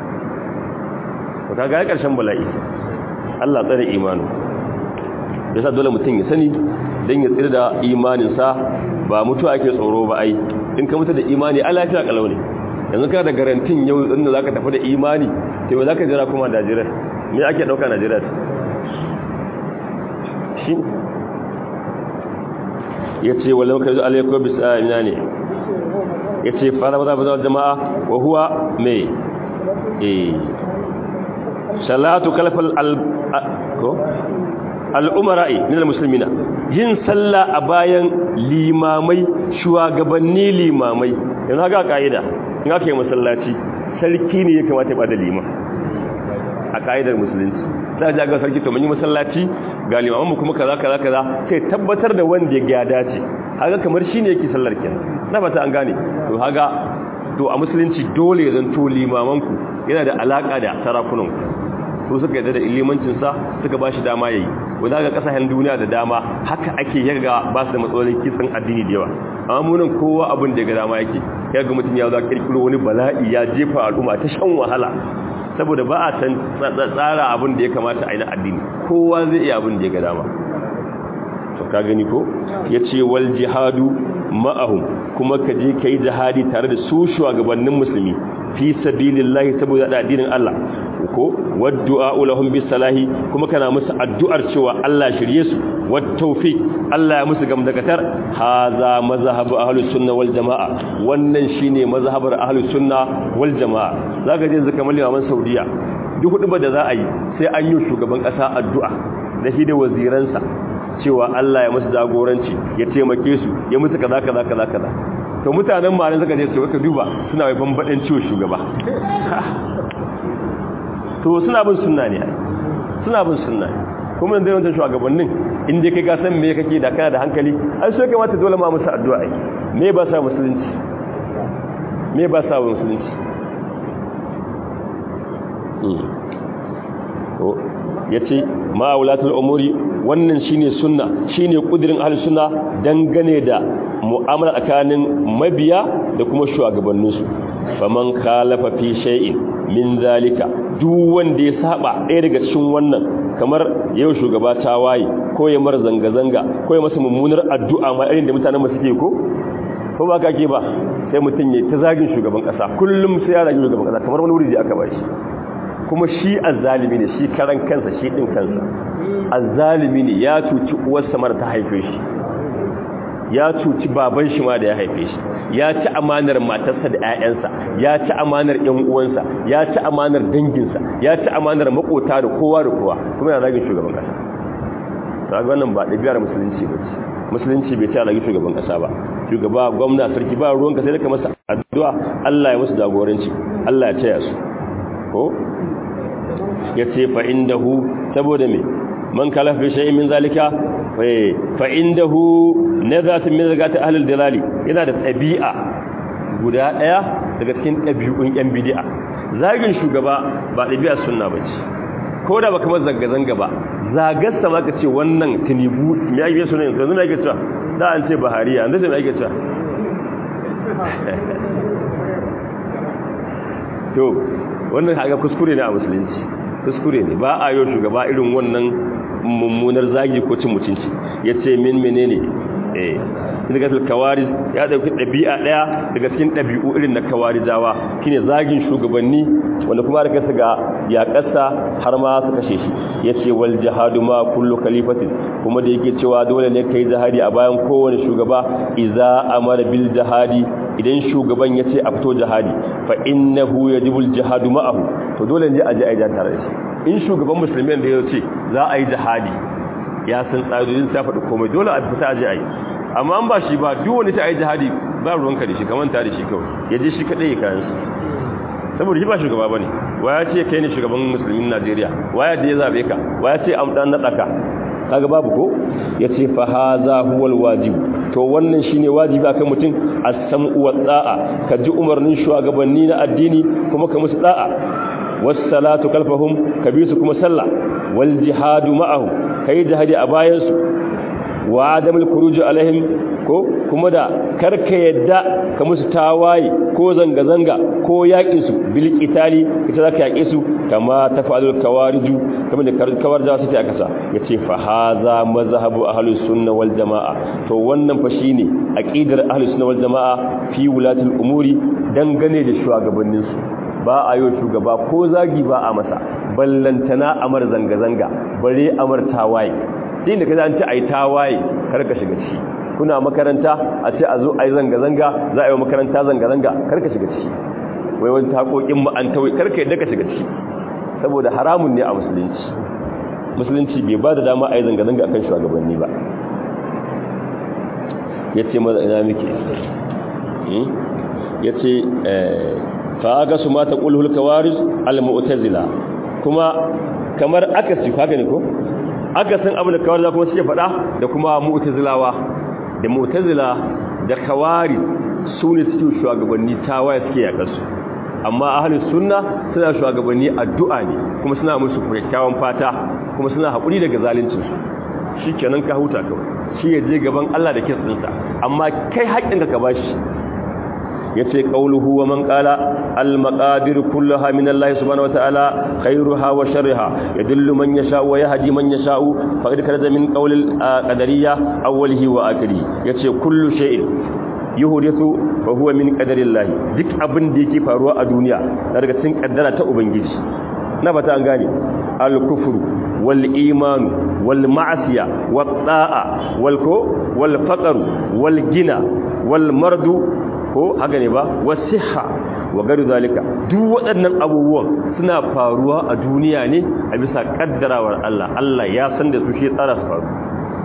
ka ga ƙarshen bala'i Allah tsare imanu ya sa dole mutum ya sani don ya tsira da imaninsa ba mutu ake tsoro ba ai in ka mutu da imani a lafiya kalau ne yanzu ka da garantin yau inda za ka tafi da imani te ba za ka jira kuma najeriya me ake ɗauka najeriya shi ya ce wale maka zuwa alaikwa bisa ina ne ya ce fara maza ba jama'a wa huwa mai eh salatu kalfal al'umara'i minal musulmina yin sallah a bayan limamai shugabanni limamai yanzu haka ka'ida in aka yi masallaci sarki ne ya kamata ya bada liman a ka'idar musulunci za a ga sarki to mun yi masallaci ga limamanmu kuma kaza kaza kaza sai tabbatar da wanda ya dace haka kamar shine yake sallar kenan na fata an gane to haka to a musulunci dole ya zanto limamanku yana da alaka da sarakunan su suka yadda da ilimancin sa suka bashi dama yayi wanda ga kasashen duniya da dama haka ake yaga ba su da matsalolin kisan addini da yawa amma munan kowa abin da ya ga dama yake yaga mutum ya zo kirkiro wani bala'i ya jefa al'umma ta shan wahala saboda ba a tsara abin da ya kamata a yi na addini kowa zai iya abin da ya ga dama to ka gani ko ya ce wal jihadu ma'ahum kuma ka je ka yi jihadi tare da su shugabannin musulmi fi sabilillahi saboda da addinin Allah ko waddu'a lahum bis salahi kuma kana musu addu'ar cewa Allah shirye su wat tawfiq Allah ya musu gamdakatar haza mazhabu ahlus sunna wal jamaa wannan shine mazhabar ahlus sunna wal jamaa zaka je zaka malli maman saudiya duk hudu da za a yi sai an yi shugaban kasa addu'a da shi da waziransa cewa Allah ya musu jagoranci ya taimake su ya musu kaza kaza kaza kaza to mutanen malin suka je su ka duba suna wai bambadan ciwo shugaba to suna bin sunna ne suna bin sunna ne kuma da yawancin shugabannin inda kai ka san me kake da kana da hankali ai sai kamata dole ma musu addu'a ai me ba sa musulunci me ba sa musulunci to yace ma'aulatul umuri wannan shine sunna shine kudirin ahlus sunna dangane da mu'amala tsakanin mabiya da kuma shugabanninsu faman khalafa fi shay'in min zalika duk wanda ya saba ɗaya daga cikin wannan kamar yau shugaba ta waye ko ya mar zanga-zanga ko ya masa mummunar addu'a ma irin da mutanen mu suke ko ko ba kake ba sai mutum ya ta zagin shugaban kasa kullum sai ya zagi shugaban kasa kamar wani wuri da aka ba shi kuma shi azzalimi ne shi karan kansa shi din kansa azzalimi ne ya cuci uwarsa mara ta haife shi ya cuci baban shi ma da ya haife shi ya ci amanar matarsa da 'ya'yansa ya ci amanar ƴan uwansa ya ci amanar danginsa ya ci amanar makota da kowa da kowa kuma yana zagin shugaban kasa kaga wannan ba ɗabi'ar musulunci ba ce musulunci bai ta zagin shugaban kasa ba shugaba gwamna sarki ba ruwanka sai da ka masa addu'a Allah ya musu jagoranci Allah ya taya su ko ya ce fa indahu saboda me man kalaf bi shay'in min zalika fa indahu nazatun min zakati ahli dalali yana da tabi'a guda daya daga cikin dabi'un yan bid'a zagin shugaba ba dabi'a sunna bace ko da baka masa zanga zanga ba zagarsa ma ka ce wannan tinibu me yake sunan yanzu me yake cewa da an ce bahariya yanzu me yake cewa to wannan haka kuskure ne a musulunci kuskure ne ba a yau shugaba irin wannan mummunar zagi ko cin mutunci ya ce min menene eh daga kawari ya dauki ɗabi'a ɗaya daga cikin ɗabi'u irin na kawarijawa shine zagin shugabanni wanda kuma da kasa ga yaƙarsa har ma su kashe shi ya ce wal jihadu ma kullu khalifatin kuma da yake cewa dole ne kai jihadi a bayan kowane shugaba idza amara bil jihadi idan shugaban ya ce a fito jihadi fa innahu yajibul jihadu ma'ahu to dole ne a je a yi tare da shi in shugaban musulmi da ya ce za a yi jihadi ya san tsarin ta faɗi komai dole a fita a je a yi amma an ba shi ba duk wani ta a yi jihadi ba ruwanka da shi kamar ta da shi kawai ya je shi kaɗai ya kayan su saboda shi ba shugaba ba ne waya ce kai ne shugaban musulmin najeriya waya da ya zaɓe ka waya ce an ɗan naɗa ka kaga babu ko ya ce fa haza huwal wajibu to wannan shine wajibi akan mutum as-sam'u wa da'a ka ji umarnin shugabanni na addini kuma ka musu da'a was-salatu kalfahum ka bi su kuma sallah wal jihadu ma'ahum kai jihadi a bayan su wa adamul khuruj alaihim ko kuma da karka yadda ka musu tawaye ko zanga zanga ko yakin su bil qitali ita zaka yake su kama tafalul kawariju kamar da kawarja suke a kasa yace fa haza mazhabu ahlus sunna wal jamaa to wannan fa shine aqidar ahlus sunna wal jamaa fi wulatul umuri dangane da shugabannin su ba a yi shugaba ko zagi ba a masa ballantana amar zanga zanga bare amar tawaye din da kaza an ce ai tawaye kar ka shiga ciki kuna makaranta a ce a zo ai zanga zanga za a yi makaranta zanga zanga kar ka shiga ciki wai wani takokin mu an tawai kar ka yadda ka shiga ciki saboda haramun ne a musulunci musulunci bai ba da dama a yi zanga zanga akan shugabanni ba yace maza ina muke yace eh fa ga su mata qulhul kawaris al mu'tazila kuma kamar akasi haka ne ko akasin abin da kawar kuma suke faɗa da kuma mu'tazilawa da mu'tazila da kawari su ne suke shugabanni tawaye suke yakar su amma ahli sunna suna shugabanni addu'a ne kuma suna musu kyakkyawan fata kuma suna haƙuri daga zalincin su shikenan ka huta kawai shi ya je gaban Allah da kitsinsa amma kai haƙƙinka ka bashi yace qauluhu wa man qala al maqadir kullaha min Allah subhanahu wa ta'ala khairuha wa sharriha yadullu man yasha wa yahdi man yasha faqad kada min qawl al qadariyya awwalihi wa akhiri yace kullu shay'in yuhdithu fa huwa min qadarillah duk abin da yake faruwa a duniya daga cikin kaddara ta ubangiji na bata an gane al kufru wal imanu wal ma'siya wat ta'a wal ko wal faqru wal gina wal mardu ko haka ne ba wasiha wa gari zalika duk waɗannan abubuwan suna faruwa a duniya ne a bisa kaddarawar Allah Allah ya san da su shi tsara su faru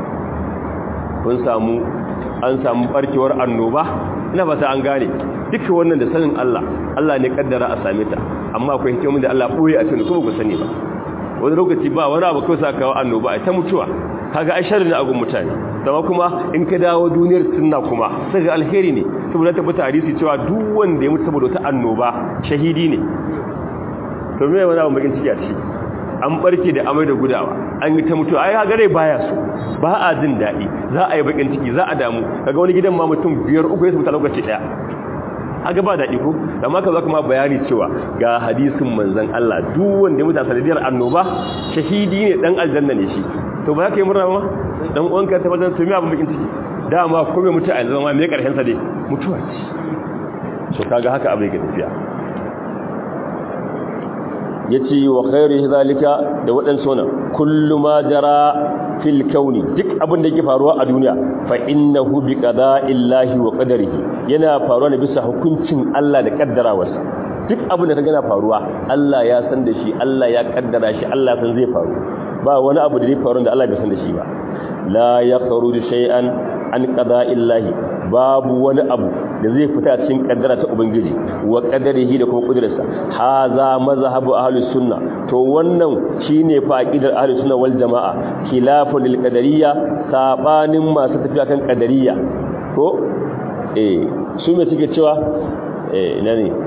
kun samu an samu barkewar annoba ina fata an gane duka wannan da sanin Allah Allah ne kaddara a same ta amma akwai hikimomin da Allah boye a cikin kuma ku sani ba wani lokaci ba wani abu kawai sa kawo annoba a ta mutuwa kaga ai sharri ne a gun mutane amma kuma in ka dawo duniyar sunna kuma sai ga alheri ne saboda tabbata hadisi cewa duk wanda ya mutu saboda wata annoba shahidi ne to me wani abu bakin ciki a ciki an barke da amai da gudawa an yi ta mutuwa ai kaga rai baya so ba a jin daɗi za a yi bakin ciki za a damu kaga wani gidan ma mutum biyar uku ya mutu lokaci daya haka ba daɗi ko amma ka zo kuma bayani cewa ga hadisin manzon Allah duk wanda ya mutu a sanadiyar annoba shahidi ne dan aljanna ne shi to ba ka yi murna ma dan uwanka ta wajen tumi abin bakin ciki dama ko mai mutu a yanzu ma me karshen sa dai mutuwa ce so kaga haka abin yake tafiya yace wa khairu zalika da wadan sona kullu ma jara fil kauni duk abin da yake faruwa a duniya fa innahu bi qada'illahi wa qadarihi yana faruwa ne bisa hukuncin Allah da kaddarawarsa duk abin da kaga yana faruwa Allah ya san da shi Allah ya kaddara shi Allah san zai faru ba wani abu da zai faru da Allah bai san da shi ba la yakhruju shay'an an qada'illahi babu wani abu da zai fita cikin kaddara ta ubangiji wa qadarihi da kuma kudirarsa haza mazhabu ahlus sunna to wannan shine fa aqidar ahlus sunna wal jamaa khilafun lil qadariyya sabanin masu tafiya kan qadariyya ko eh su me suke cewa eh ina ne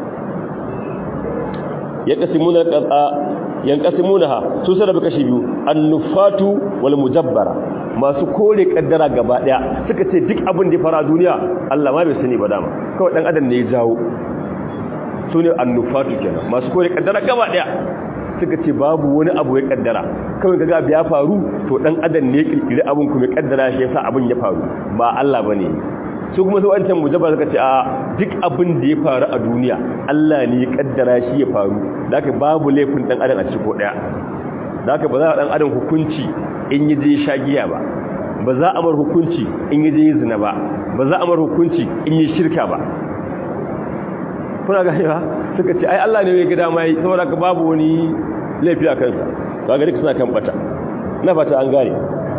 yaqsimuna qada yanqasimunaha su sarrafa kashi biyu annufatu wal mujabbara masu kore kaddara gaba daya suka ce duk abin da ya fara duniya Allah ma bai sani ba dama kawai dan adam ne ya jawo su ne annufatu kenan masu kore kaddara gaba daya suka ce babu wani abu ya kaddara kawai kaga ya faru to dan adam ne ya kirkiri abin kuma ya kaddara shi yasa abin ya faru ba Allah bane su kuma su wancan mujabba suka ce a duk abin da ya faru a duniya Allah ne ya kaddara shi ya faru da haka babu laifin dan adam a cikin ko daya da haka ba za a dan adam hukunci in yi je shagiya ba ba za a mar hukunci in yi je zina ba ba za a mar hukunci in yi shirka ba kuna gani ba suka ce ai Allah ne ya ga dama yi saboda ka babu wani laifi a kansa ba ga duk suna kan bata na fata an gane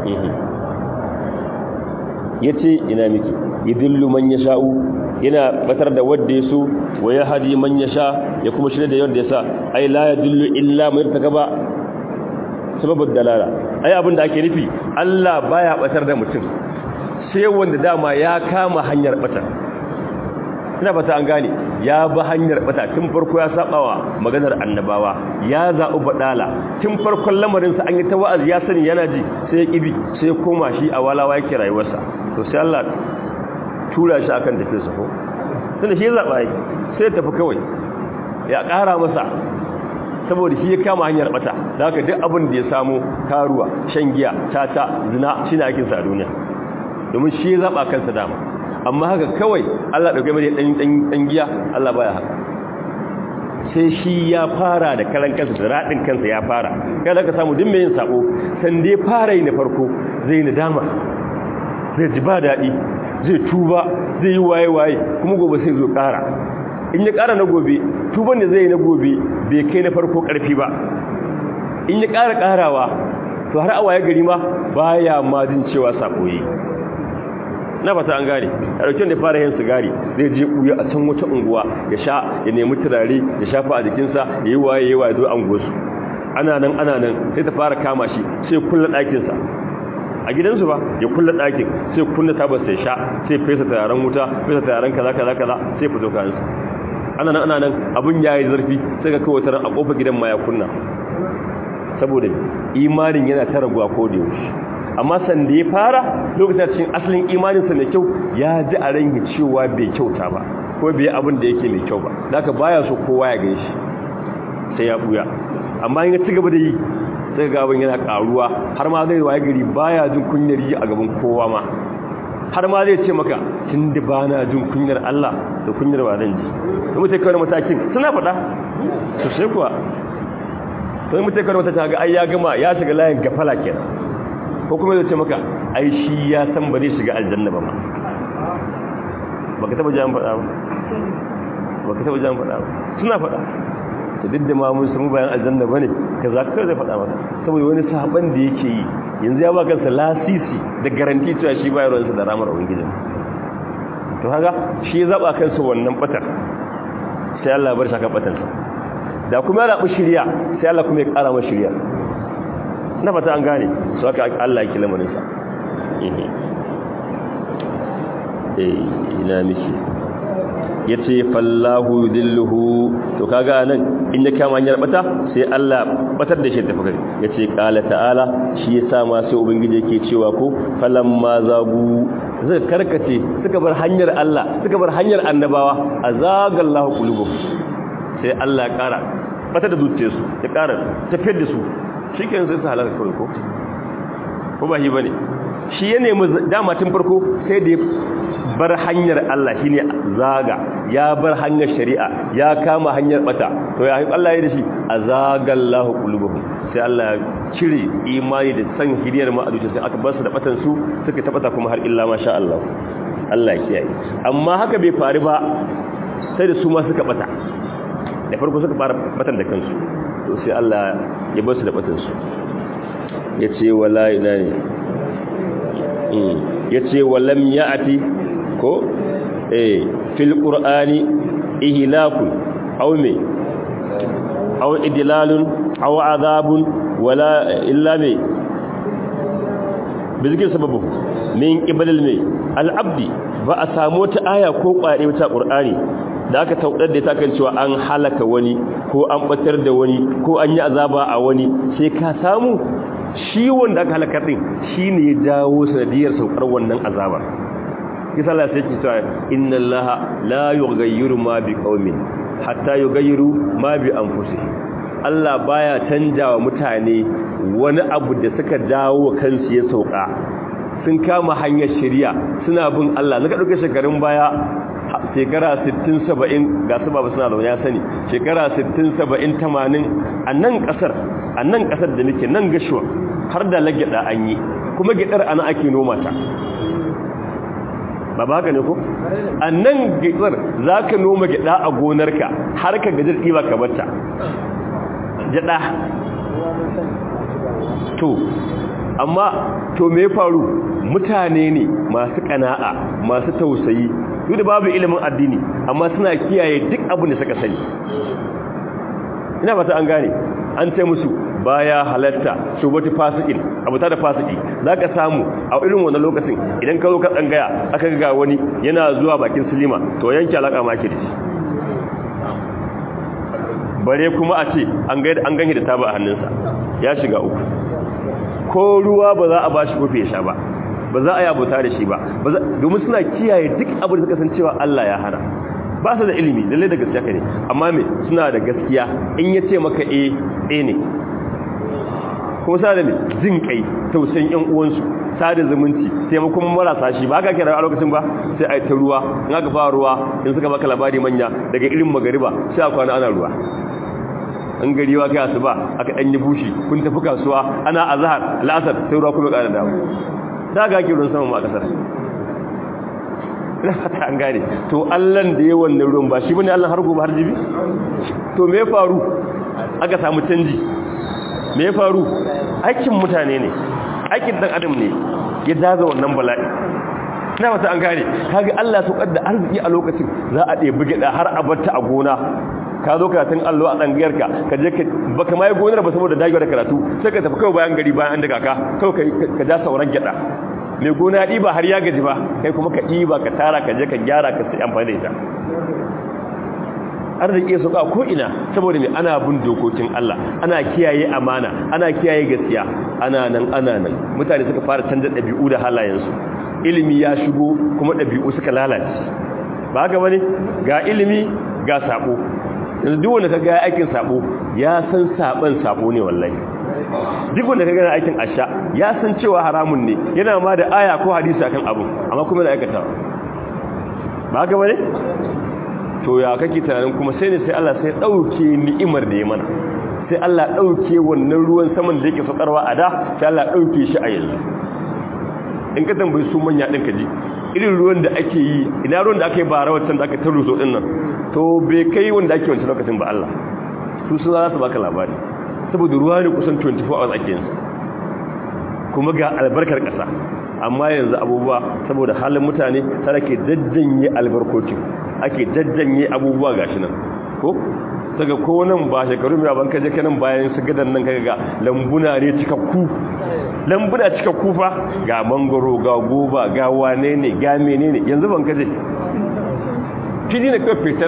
yace ina miki yidillu man yasha'u yana batar da wanda yaso wa yahdi man yasha ya kuma shirye da wanda yasa ai la yadullu illa man takaba sababud dalala ai abinda ake nufi Allah baya batar da mutum sai wanda dama ya kama hanyar bata ina fata an gane ya ba hanyar bata tun farko ya sabawa maganar annabawa ya zaɓi badala tun farkon lamarin sa an yi ta wa'azi ya sani yana ji sai ya kibi sai ya koma shi a walawa yake rayuwarsa to sai Allah tura shi akan tafi sa ko tunda shi ya zaba yi sai ya tafi kawai ya ƙara masa saboda shi ya kama hanyar bata da haka duk abin da ya samu karuwa shan giya tata zina shi ne akinsa a duniya domin shi ya zaba kansa dama amma haka kawai Allah dauke mai dan dan dan giya Allah baya haka sai shi ya fara da karan kansa da radin kansa ya fara kada ka samu duk mai yin sabo san dai fara yi na farko zai nadama zai ji ba daɗi zai tuba zai yi waye waye kuma gobe sai zo ƙara in ya ƙara na gobe tuban da zai yi na gobe bai kai na farko ƙarfi ba in ya ƙara ƙarawa to har awaye gari ma baya ma jin cewa sako yi na fata an gane a ɗauki da fara yin sigari zai je ɓuya a can wata unguwa ya sha ya nemi turare ya shafa a jikinsa ya yi waye ya waye zo an gosu ana nan ana nan sai ta fara kama shi sai kulla ɗakinsa a gidansu ba ya kulla ɗakin sai kunna tabar sai sha sai fesa turaren wuta fesa turaren kaza kaza kaza sai fito kayansa ana nan ana nan abin ya yi zarfi sai ga kawai taron a ƙofar gidan ma ya kunna saboda imanin yana ta raguwa ko da yaushe amma san da ya fara lokacin cikin asalin imaninsa mai kyau ya ji a rangi cewa bai kyauta ba ko bai abin da yake mai kyau ba da aka baya so kowa ya gan shi sai ya buya amma in ya ci gaba da yi sai ga abin yana karuwa har ma zai waye gari baya jin kunyar yi a gaban kowa ma har ma zai ce maka tun da ba na jin kunyar Allah da kunyar ba zan ji da mutai kawai matakin suna faɗa sosai kuwa sai mutai kawai mata ga ai ya gama ya shiga layin gafala kenan ko kuma zai ce maka ai shi ya san ba zai shiga aljanna ba ma baka taba jan faɗa ba baka taba jan faɗa ba suna faɗa to duk da ma mun samu bayan aljanna bane ka za ka zai faɗa maka saboda wani sahaban da yake yi yanzu ya ba kansa lasisi da garanti cewa shi bayar wansa da ramar ubangijin to haka shi ya zaba kansa wannan batar sai Allah ya bar shi kan batarsa da kuma ya rabu shirya sai Allah kuma ya ƙara masa shirya na fata an gane su aka Allah yake lamarinsa eh ina miki yace fallahu yudilluhu to kaga nan in ya kama hanyar bata sai Allah batar da shi tafi gari yace qala ta'ala shi yasa ma sai ubangiji yake cewa ko falamma zagu zai karkace suka bar hanyar Allah suka bar hanyar annabawa azagallahu qulubuhum sai Allah ya kara batar da zuciyarsu ya kara tafiyar da su shi ke sai su halaka kawai ko ko ba shi ba ne shi ya nemi dama tun farko sai da ya bar hanyar Allah shi ne zaga ya bar hanyar shari'a ya kama hanyar bata to ya Allah ya da shi a zagallahu qulubuhum sai Allah ya cire imani da san hiriyar ma a sai aka bar su da batan su suka tabata kuma har illa masha Allah Allah ya kiyaye amma haka bai faru ba sai da su ma suka bata da farko suka fara batan da kansu to sai Allah ya bar su da batinsu ya ce wala ina ne ya ce walam ya ati ko eh fil qur'ani ihlakun aw me aw idlalun aw azabun wala illa me bizgin sababu min qibalil me al-abdi ba a samu ta aya ko kware ta qur'ani da aka taudar da ta kan cewa an halaka wani ko an batar da wani ko an yi azaba a wani sai ka samu shi wanda aka halaka din shine ya dawo sanadiyar saukar wannan azabar kisa Allah sai ki cewa inna Allah la yughayyiru ma bi qaumin hatta yughayyiru ma bi anfusihim Allah baya canjawa mutane wani abu da suka dawo kansu ya sauka sun kama hanyar shari'a suna bin Allah naka dauke shekarun baya shekara 60-70 ga su babu suna da ya sani shekara 60-70-80 a nan kasar a nan kasar da nake nan gashuwa har da lagida an yi kuma gidar ana ake noma ta ba ba haka ne ko a nan gidar za ka noma gida a gonarka har ka gajar ɗiba ka bata gida to amma to me faru mutane ne masu kana'a masu tausayi duk da babu ilimin addini amma suna kiyaye duk abin da suka sani ina fata an gane an ce musu baya halatta shubati fasikin abu ta da fasiki zaka samu a irin wannan lokacin idan ka zo ka tsangaya aka ga wani yana zuwa bakin silima to yanke alaka ma ke da shi bare kuma a ce an ga an ganye da taba a hannunsa ya shiga uku ko ruwa ba za a bashi kofi ya sha ba ba za a yi abuta da shi ba domin suna kiyaye duk abin da suka san cewa Allah ya hana ba su da ilimi lalle da gaskiya ne amma me suna da gaskiya in ya ce maka eh eh ne kuma sa da mai jin kai tausayin yan uwansu sada zumunci taimakon marasa shi ba ka kira a lokacin ba sai a yi ta ruwa in aka fara ruwa in suka baka labari manya daga irin magariba sai a kwana ana ruwa an gari wa kai asuba aka dan yi bushi kun tafi kasuwa ana azhar al'asar sai ruwa kuma ƙara dawo da ga ki ruwan sama ma kasar ina fata an gane to Allah da ya wannan ruwan ba shi bane Allah har gobe har jibi to me ya faru aka samu canji me ya faru aikin mutane ne aikin dan adam ne ya daza wannan bala'i ina fata an gane kaga Allah ya saukar da arziki a lokacin za a ɗebi gida har a barta a gona ka zo karatun allo a tsangiyarka ka je baka mai gonar ba saboda dagewa da karatu sai ka tafi kawai bayan gari bayan an daga ka kawai ka ja sauran gyada mai gona ya ɗiba har ya gaji ba kai kuma ka ɗiba ka tara ka je ka gyara ka sai amfani da ita arziki ya sauka ko ina saboda mai ana bin dokokin Allah ana kiyaye amana ana kiyaye gaskiya ana nan ana nan mutane suka fara canza ɗabi'u da halayensu ilimi ya shigo kuma ɗabi'u suka lalace ba haka bane ga ilimi ga sabo yanzu duk wanda kaga aikin sabo ya san saban sabo ne wallahi duk wanda kaga aikin asha ya san cewa haramun ne yana ma da aya ko hadisi akan abu amma kuma da aikata ba haka bane to ya kake tunanin kuma sai ne sai Allah sai dauke ni'imar da ya mana sai Allah dauke wannan ruwan saman da yake saukarwa a da sai Allah dauke shi a yanzu in ka tambayi su manya din ka ji irin ruwan da ake yi ina ruwan da aka yi bara wancan da aka taruso din nan to bai kai wanda ake wancan lokacin ba Allah su su za su baka labari saboda ruwa ne kusan 24 hours ake yinsa kuma ga albarkar ƙasa amma yanzu abubuwa saboda halin mutane tare ke jajjanye albarkocin ake jajjanye abubuwa gashi nan ko daga ko nan ba shekaru mai ban kaje kanan bayan su gadan nan kaga ga lambuna ne cikakku lambuna cikakku fa ga mangoro ga goba ga wane ne ga menene yanzu ban kaje fili ne kawai fitar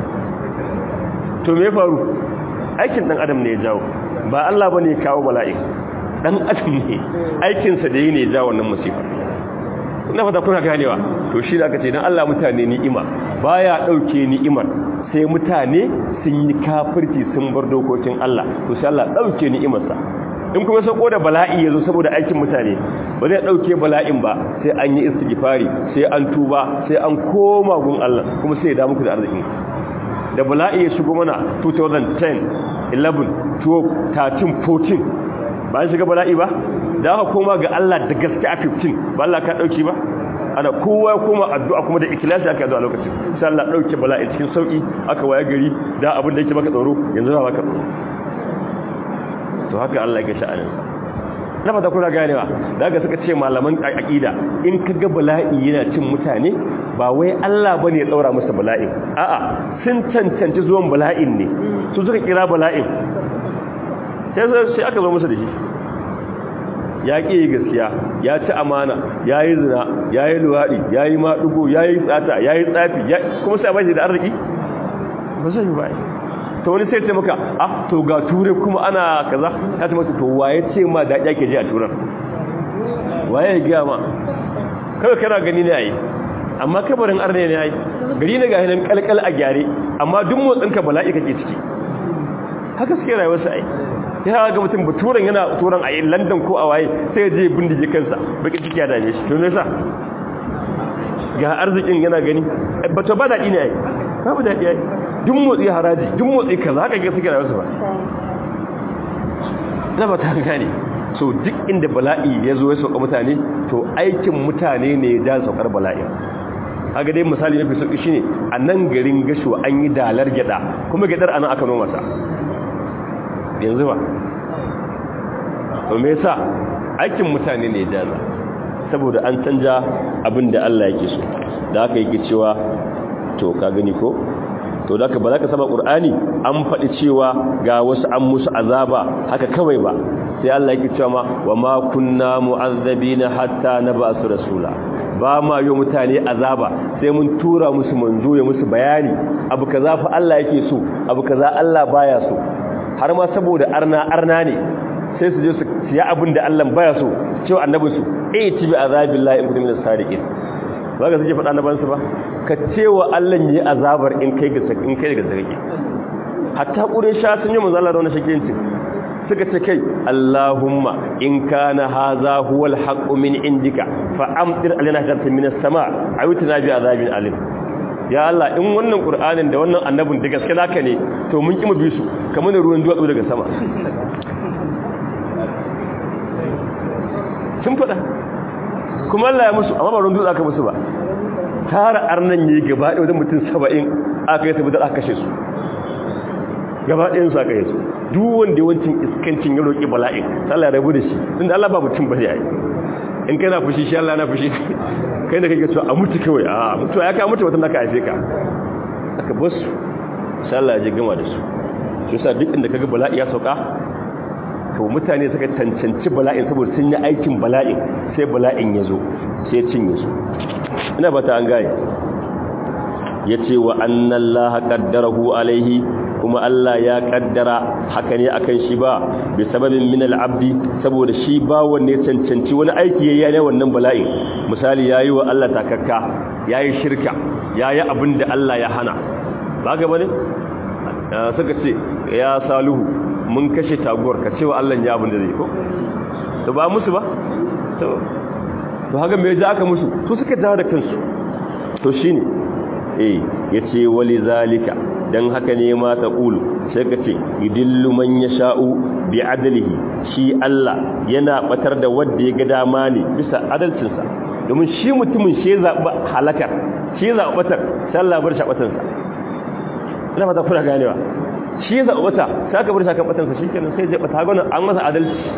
to me faru aikin dan adam ne ya jawo ba Allah bane ya kawo bala'i dan adam ne aikinsa da yi ne ya jawo wannan musifa ina fata kuna ganewa to shi da aka ce dan Allah mutane ni'ima baya dauke ni'imar sai mutane sun yi kafirci sun bar dokokin Allah to sai Allah dauke ni'imarsa in kuma sako da bala'i yazo saboda aikin mutane ba zai dauke bala'in ba sai an yi istighfari sai an tuba sai an koma gun Allah kuma sai ya da muku da arzikin da bala'i ya shigo mana 2010 11 12 13 14 ba an shiga bala'i ba da aka koma ga Allah da gaske a 15 ba Allah ka dauki ba ana kowa ya koma addu'a kuma da ikhlasi aka addu'a lokacin sai Allah dauke bala'i cikin sauki aka waya gari da abin da yake baka tsoro yanzu ba baka tsoro to haka Allah yake sha'anin na fata kuna ganewa daga suka ce malaman aqida in kaga bala'i yana cin mutane ba wai Allah bane ya daura musu bala'in a'a sun cancanci zuwan bala'in ne su suka kira bala'in sai sai aka zo musu da shi ya ƙi gaskiya ya ci amana ya yi zina ya yi luwaɗi ya yi maɗugo ya yi tsata ya yi tsafi kuma sai bashi da arziki ba zai yi ba ta wani sai ce maka ah to ga ture kuma ana kaza ya ce maka to waye ce ma da ya ke ji a turan waye ya gaya ma kawai kana gani ne yayi amma kabarin arne ne yayi gari ne ga hinan kalkal a gyare amma duk motsinka bala'i kake ciki haka suke rayuwar sa ai ya ga mutum baturan yana turan a london ko a waye sai ya je bindige kansa baki ciki ya dame shi to nesa ga arzikin yana gani bato ba daɗi ne ai babu daɗi ai duk motsi haraji duk motsi kaza haka ga suke rayuwarsu ba na ba ta gane so duk inda bala'i ya zo ya sauka mutane to aikin mutane ne ya ja saukar bala'i haka dai misali mafi sauki shine a nan garin gasho an yi dalar gyada kuma gyadar anan aka noma sa yanzu ba to me yasa aikin mutane ne jaza saboda an canja abin da Allah yake so da haka yake cewa to ka gani ko to da haka ba za ka saba qur'ani an faɗi cewa ga wasu an musu azaba haka kawai ba sai Allah yake cewa ma wa ma kunna mu'azzabina hatta nab'asu rasula ba ma yi mutane azaba sai mun tura musu manzo ya musu bayani abu kaza fa Allah yake so abu kaza Allah baya so har ma saboda arna arna ne sai su je su siya abin da Allah baya so cewa annabin su eh tibi azabillahi in kuntum min as-sadiqin ba ga suke faɗa annaban su ba ka cewa Allah yi azabar in kai ga in kai ga zage hatta ƙurin sha sun yi manzala da wani shakiyanci suka ce kai Allahumma in kana hadha huwal haqqu min indika fa amtir alaina shartan minas sama ayutuna bi azabin alim ya Allah in wannan qur'anin da wannan annabin da gaske naka ne to mun ki mu bi su kamar da ruwan duwatsu daga sama sun fada kuma Allah ya musu amma ba ruwan dutse aka musu ba tara arnan yi gaba ɗaya wajen mutum saba'in aka yi saboda aka kashe su gaba ɗayan su aka yi su duk wanda yawancin iskancin ya roƙi bala'in Allah ya rabu da shi inda Allah ba mutum ba ne ai in kana fushi shi Allah na fushi kai da kake so a mutu kawai a mutu ya ka mutu wata naka haife ka aka bar su sai Allah ya ji gama da su shi yasa duk inda kaga bala'i ya sauka to mutane suka cancanci bala'in saboda sun yi aikin bala'in sai bala'in ya zo sai cinye su ina ba ta an gane ya ce wa annan laha ƙaddarahu alaihi kuma Allah ya ƙaddara haka ne akan shi ba bi sababin min al'abdi saboda shi ba wanne cancanci wani aiki ya yi wannan bala'in misali ya yi wa Allah takakka ya yi shirka ya yi abin da Allah ya hana ba ga bane suka ce ya saluhu mun kashe taguwar ka cewa Allah ya abin da zai ko to ba musu ba to to haka me ja aka musu su suka dawo da kansu to shine eh yace wali zalika dan haka ne ma ta qulu sai ka ce idillu man yasha'u bi adlihi shi Allah yana batar da wanda ya ga dama ne bisa adalcin sa domin shi mutumin shi zaba halakar shi zaba batar sai Allah bar shi batan sa ina fata kuna ganewa shi zaba bata sai aka bar shi kan batan sa shikenan sai ya bata gona an masa adalci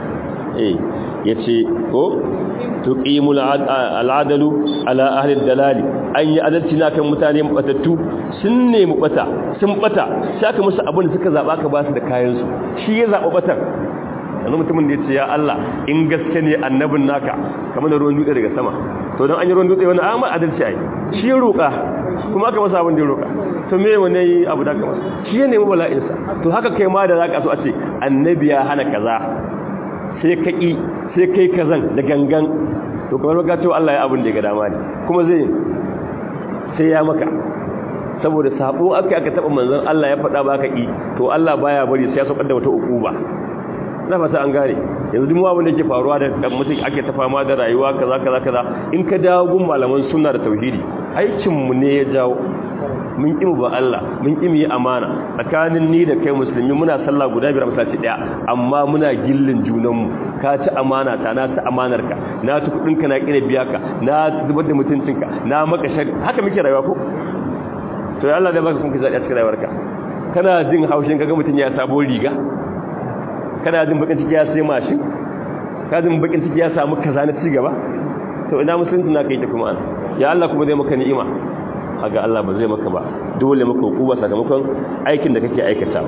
eh yace ko tuqimul al'adalu ala ahli dalali an yi adalci na kan mutane mabatattu sun nemi bata sun bata sai aka musu abin da suka zaba ka ba su da kayan su shi ya zaba batar yanzu mutumin da yace ya Allah in gaske ne annabin naka kamar da ruwan dutse daga sama to dan an yi ruwan dutse wani amma adalci ai shi ya roka kuma aka masa abin da ya roka to me wane abu da kamar shi ya nemi bala'insa to haka kai ma da zaka so a ce annabi ya hana kaza sai ka ƙi sai kai kazan da gangan to kamar maka cewa Allah ya abin da ya ga dama ne kuma zai sai ya maka saboda sabo aka aka taba manzon Allah ya faɗa ba ka ƙi to Allah baya bari sai ya saukar da wata ukuba na fata an gane yanzu duk abin da yake faruwa da mutum ake ta fama da rayuwa kaza kaza kaza in ka dawo gun malaman sunna da tauhidi aikin mu ne ya jawo mun ƙi ba Allah mun ƙi yi amana tsakanin ni da kai musulmi muna sallah guda biyar masallaci daya amma muna gillin junanmu ka ci amana ta na ci amanar ka na ci kudin ka na kire biya ka na zubar da mutuncin ka na maka shari haka muke rayuwa ko to ya Allah da baka kun ki zaɗi a cikin rayuwarka kana jin haushin kaga mutun ya sabo riga kana jin bakin ciki ya sai mashin ka jin bakin ciki ya samu kaza na ci gaba to ina musulunci na kai ta kuma ya Allah kuma zai maka ni'ima haga Allah ba zai maka ba dole maka hukuma sakamakon aikin da kake aikata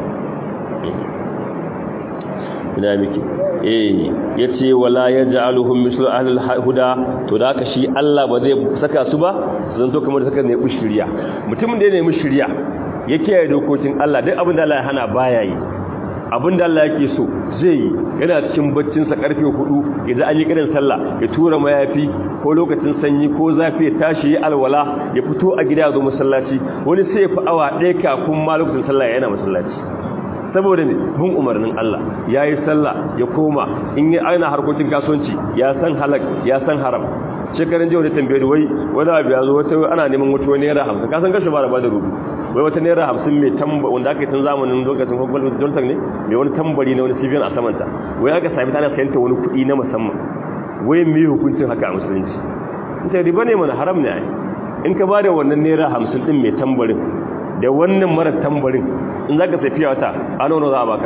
ina miki eh yace wala yaj'aluhum mislu ahli huda to da haka shi Allah ba zai saka su ba zan to kamar saka ne shiriya mutumin da ya nemi shiriya yake dokokin Allah duk abin da Allah ya hana baya yi abin da Allah yake so zai yi yana cikin baccinsa karfe hudu idan an yi kiran sallah ya tura mayafi ko lokacin sanyi ko zafi ya tashi ya alwala ya fito a gida zo masallaci wani sai ya fi awa ɗaya kafin ma lokacin sallah yana masallaci saboda ne bin umarnin Allah ya yi sallah ya koma in yi aina harkokin kasuwanci ya san halak ya san haram shekarun jiya wani tambayi wai wani abu ya zo wata ana neman wata wani naira hamsin kasan gashi ba da ba da rubu wai wata naira hamsin mai tamba wanda aka yi tun zamanin lokacin kwakwal jonathan ne mai wani tambari na wani civil a samanta wai aka sami tana sayanta wani kuɗi na musamman wai mai hukuncin haka a musulunci ita riba ne mana haram ne ai in ka ba da wannan naira hamsin ɗin mai tambarin da wannan mara tambarin in za ka tafiya wata a nono za a baka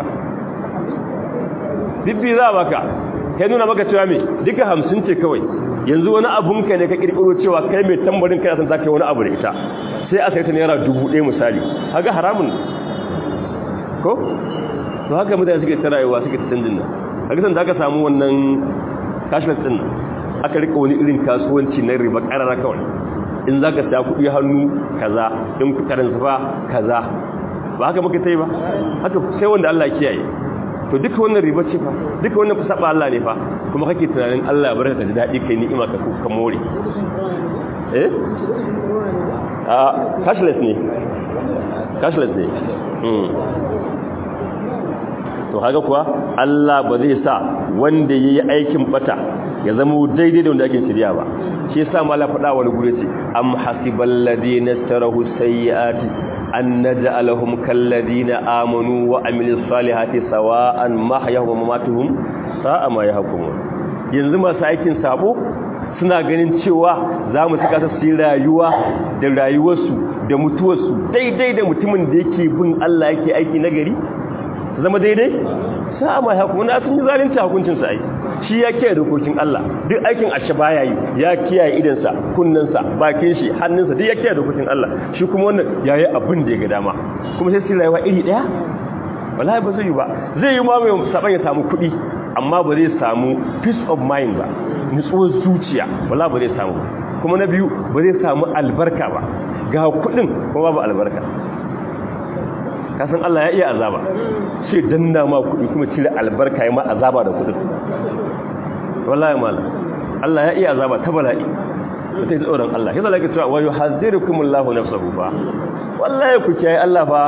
bibbi za a baka kai nuna maka cewa mai duka hamsin ce kawai yanzu wani abunka ne ka kirkiro cewa kai mai tambarin kai san zaka wani abu da ita sai a sai ta naira dubu ɗaya misali haka haramun ko to haka mutane suke ta rayuwa suke ta canjin nan haka san da aka samu wannan cashless din nan aka rika wani irin kasuwanci na riba karara kawai in zaka sa kuɗi hannu kaza in kuɗarin safa kaza ba haka muka tai ba haka sai wanda Allah ya kiyaye to duka wannan riba ce fa duka wannan saba Allah ne fa kuma kake tunanin Allah ya barka da dadi kai ni'ima ka ka more eh ah cashless ne cashless ne mm to to haka kuwa Allah ba zai sa wanda yayi aikin bata ya zama daidai da wanda ake shirya ba shi yasa mala faɗa wani gure ce am hasibal ladina tarahu sayyiati an naj'alahum kal ladina amanu wa amilus salihati sawa'an mahyahum wa mamatuhum sa'a ma yahkumun yanzu masu aikin sabo suna ganin cewa za mu saka su rayuwa da rayuwarsu da mutuwarsu daidai da mutumin da yake bin Allah yake aiki nagari zama daidai sa'a ma yahkumun sun yi zalunci hukuncin sa ai shi ya kiyaye dokokin Allah duk aikin ashe baya yi ya kiyaye idansa kunnensa bakin shi hannunsa duk ya kiyaye dokokin Allah shi kuma wannan yayi abin da ya ga dama kuma sai su rayuwa iri daya wallahi ba zai yi ba zai yi ma mai saban ya samu kuɗi amma ba zai samu peace of mind ba nutsuwar zuciya wallahi ba zai samu kuma na biyu ba zai samu albarka ba ga kuɗin kuma babu albarka kasan Allah ya iya azaba sai danna ma kuɗi kuma cire albarka ya ma azaba da kuɗin wallahi mala Allah ya iya azaba ta bala'i sai tsoron Allah yasa lake cewa wa yuhazzirukumullahu nafsahu fa wallahi ku kiyaye Allah fa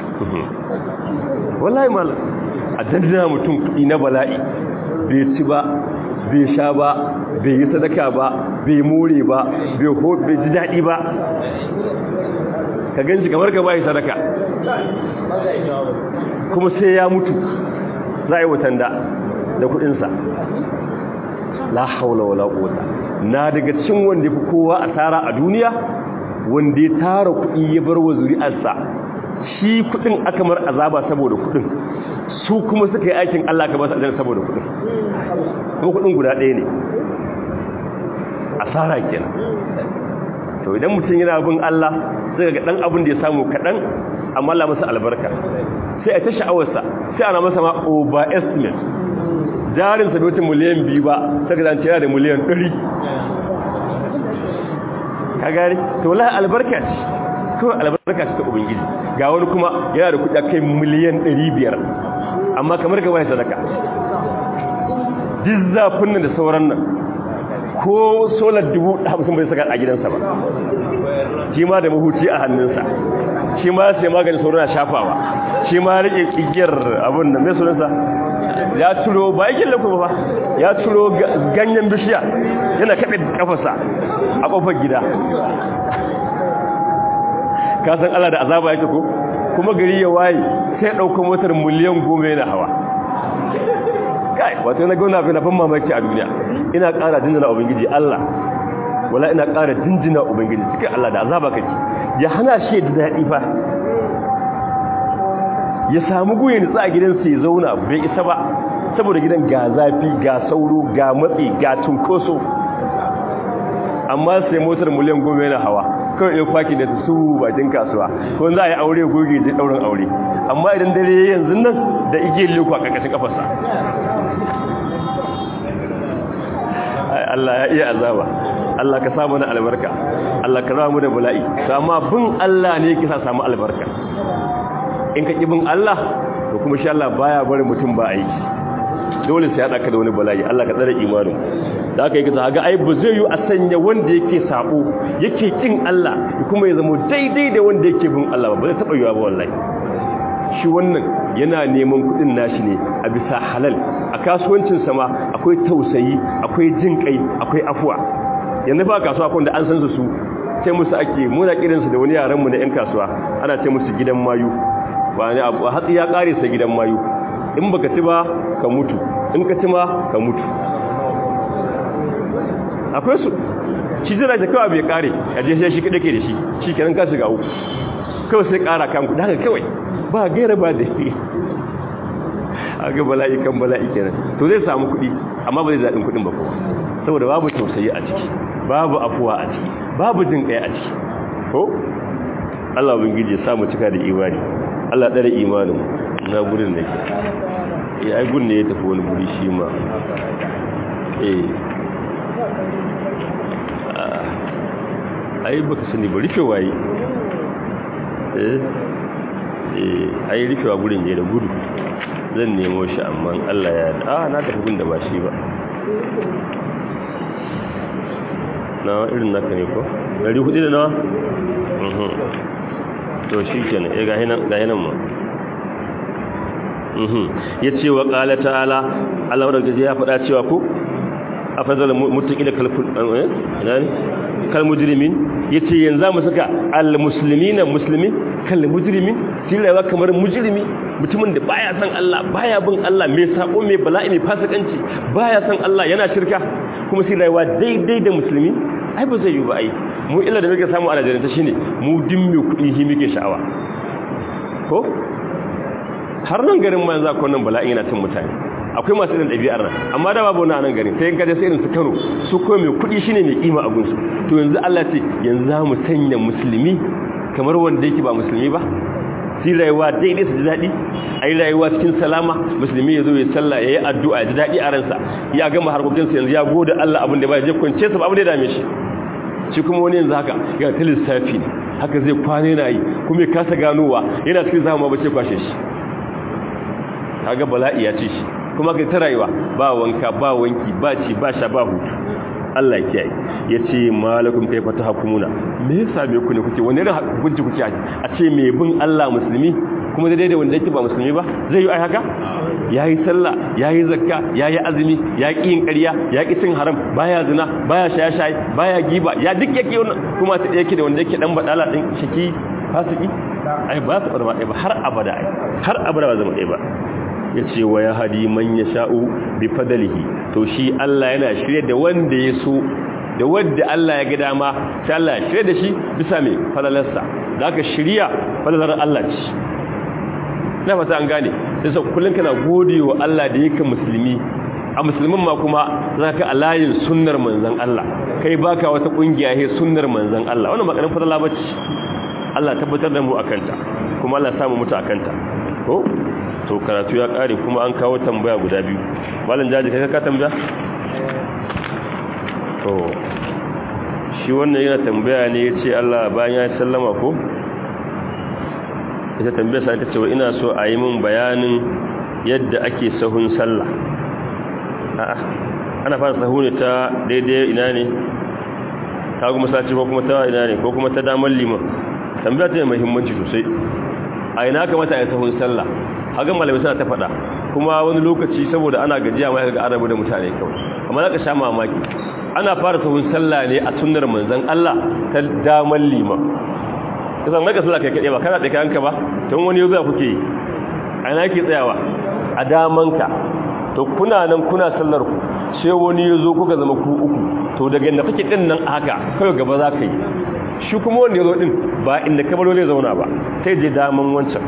wallahi mala a danna mutum kuɗi na bala'i bai ci ba bai sha ba bai yi sadaka ba bai more ba bai ho bai ji daɗi ba ka ganci kamar ka bai sadaka kuma sai ya mutu za a yi watan da da kuɗinsa la haula wala quwwata na daga cikin wanda fi kowa asara a duniya wanda ya tara kuɗi ya bar wa zuri'arsa shi kuɗin aka mar azaba saboda kuɗin su kuma suka yi aikin Allah ka ba su aljanna saboda kuɗin kuma kuɗin guda ɗaya ne asara kenan to idan mutum yana bin Allah sai ga dan abin da ya samu kaɗan amma Allah masa albarka sai a ta sha'awarsa sai ana masa ma overestimate jarinsa bai wata miliyan biyu ba sai ka zance yana da miliyan ɗari ka gari to wallahi albarka ce kawai albarka ce ta ubangiji ga wani kuma yana da kuɗi kai miliyan ɗari biyar amma kamar ka bai sadaka duk zafin nan da sauran nan ko solar dubu hamsin bai saka a gidansa ba shi ma da mahuci a hannunsa shi ma sai maganin sauran shafawa shi ma rike kigiyar abin da mai sunansa ya turo ba yake lafi ba ya turo ganyen bishiya yana kaɓe kafarsa a ƙofar gida kasan Allah da azaba yake ko kuma gari ya waye sai ɗaukar motar miliyan goma yana hawa kai wato na gauna fi na fan mamaki a duniya ina ƙara jinjina ubangiji Allah wala ina ƙara jinjina ubangiji cikin Allah da azaba kake ya hana shi da daɗi fa ya samu guye nitsa a gidansa ya zauna bai isa ba saboda gidan ga zafi ga sauro ga matsi ga tunkoso amma sai motar miliyan goma yana hawa kawai ya kwaki da su bakin kasuwa ko za a yi aure goge je ɗaurin aure amma idan dare yanzu nan da igiyar leku a ƙarƙashin kafarsa Allah ya iya azaba Allah ka samu na albarka Allah ka zama mu da bala'i to amma bin Allah ne yake sa samu albarka in ka bin Allah to kuma insha Allah baya bari mutum ba aiki dole sai ya daka da wani bala'i Allah ka tsare imanin da aka yi ka ga ai ba zai yi a sanya wanda yake sabo yake kin Allah kuma ya zama daidai da wanda yake bin Allah ba zai taba yiwa ba wallahi shi wannan yana neman kudin nashi ne a bisa halal a kasuwancin sama akwai tausayi akwai jin kai akwai afuwa yanzu fa kasuwa kun da an san su su sai musu ake muna kiran su da wani yaran mu na yan kasuwa ana ce musu gidan mayu ba ne abu hatsi ya kare sa gidan mayu in baka ci ba ka mutu in ka ci ma ka mutu akwai su shi zai da kawai bai kare a je shi kada ke da shi shi kenan ka shiga uku kawai sai kara kan kuɗi haka kawai ba gaira ba da yi aga bala'i kan bala'i kenan to zai samu kuɗi amma ba zai daɗin kuɗin ba kowa saboda babu tausayi a ciki babu afuwa a ciki babu jin ƙaya a ciki ko Allah ubangiji ya samu cika da imani Allah ɗare imanin na gurin da ke ya ai gun ne ya tafi wani guri shi ma eh ai baka sani ba rufe waye eh eh ai rufewa gurin je da gudu zan nemo shi amma Allah ya a na tafi gun da ba shi ba na irin naka ne ko 400 da nawa to shi kenan eh ga hinan ga hinan ma ya ce wa ƙala ta'ala Allah wadda ya faɗa cewa ku a fazala mutuƙi da kalmujirimin ya ce yanzu mu saka al-musulmi na musulmi kalmujirimin tilawa kamar mujirimi mutumin da baya san Allah baya bin Allah mai sako mai bala'i mai fasikanci baya san Allah yana shirka kuma sai rayuwa daidai da musulmi ai ba zai yi ba ai mu illa da muke samu a Najeriya ta shine mu din mai kuɗi shi muke sha'awa ko har nan garin ma yanzu akwai nan bala'i yana cin mutane akwai masu irin ɗabi'ar nan amma da babu wani a nan garin sai in kaje sai irin su Kano su ko mai kuɗi shine mai kima a gunsu to yanzu Allah ce yanzu za mu sanya musulmi kamar wanda yake ba musulmi ba sai rayuwa daidai su ji daɗi a yi rayuwa cikin salama musulmi ya zo ya salla ya yi addu'a ya ji daɗi a ransa ya gama harkokinsa yanzu ya gode Allah abin da ba ya je kwance sa ba abin da ya dame shi shi kuma wani yanzu haka yana ta lissafi ne haka zai kwane na yi kuma ya kasa ganowa yana cikin zama ba ce kwashe shi kaga bala'i ya ce shi kuma kai ta rayuwa ba wanka ba wanki ba ci ba sha ba hutu Allah ya ya ce malakum kai fata hukumuna me yasa me ku ne kuke wani irin hukunci kuke a ce me bin Allah musulmi kuma daidai da wanda yake ba musulmi ba zai yi ai haka yayi sallah yayi zakka yayi azumi ya ki yin ƙarya ya ki cin haram baya zina baya shaye shaye baya giba ya duk yake wannan kuma ta yake da wanda yake dan badala din shiki fasiki ai ba su barba ba har abada ai har abada ba zama ɗaya ba ya ce wa ya hadi man ya sha'u bi fadalihi to shi Allah yana shirye da wanda ya so da wadda Allah ya ga dama sai Allah ya shirye da shi bisa mai falalarsa da aka shirya falalar Allah ce na fata an gane sai sa kullum kana gode wa Allah da yake musulmi a musulmin ma kuma za ka alayin sunnar manzan Allah kai baka wata kungiya he sunnar manzan Allah wannan makarin fadala bace Allah tabbatar da mu akanta kuma Allah samu mutu akanta ko to karatu ya kare kuma an kawo tambaya guda biyu malam jaji kai ka tambaya to shi wannan yana tambaya ne yace Allah bayan ya sallama ko ita tambaya sai ta ce ina so a yi min bayanin yadda ake sahun sallah a'a ana fara sahu ne ta daidai ina ne ta kuma sace ko kuma ta ina ne ko kuma ta damar liman tambaya ta mai muhimmanci sosai a ina kamata a yi sahun sallah hagan malamai suna ta faɗa kuma wani lokaci saboda ana gajiya mai ga arabu da mutane kawai amma za ka sha mamaki ana fara sahun sallah ne a sunnar manzan Allah ta damar liman kasan maka sallah kai kaɗe ba kana ɗaya kanka ba tun wani yau kuke yi a ina ke tsayawa a damanka to kuna nan kuna sallar ku sai wani ya zo kuka zama ku uku to daga inda kake ɗin nan haka kawai gaba za ka yi shi kuma wanda ya zo ɗin ba inda kabaro zai zauna ba sai je daman wancan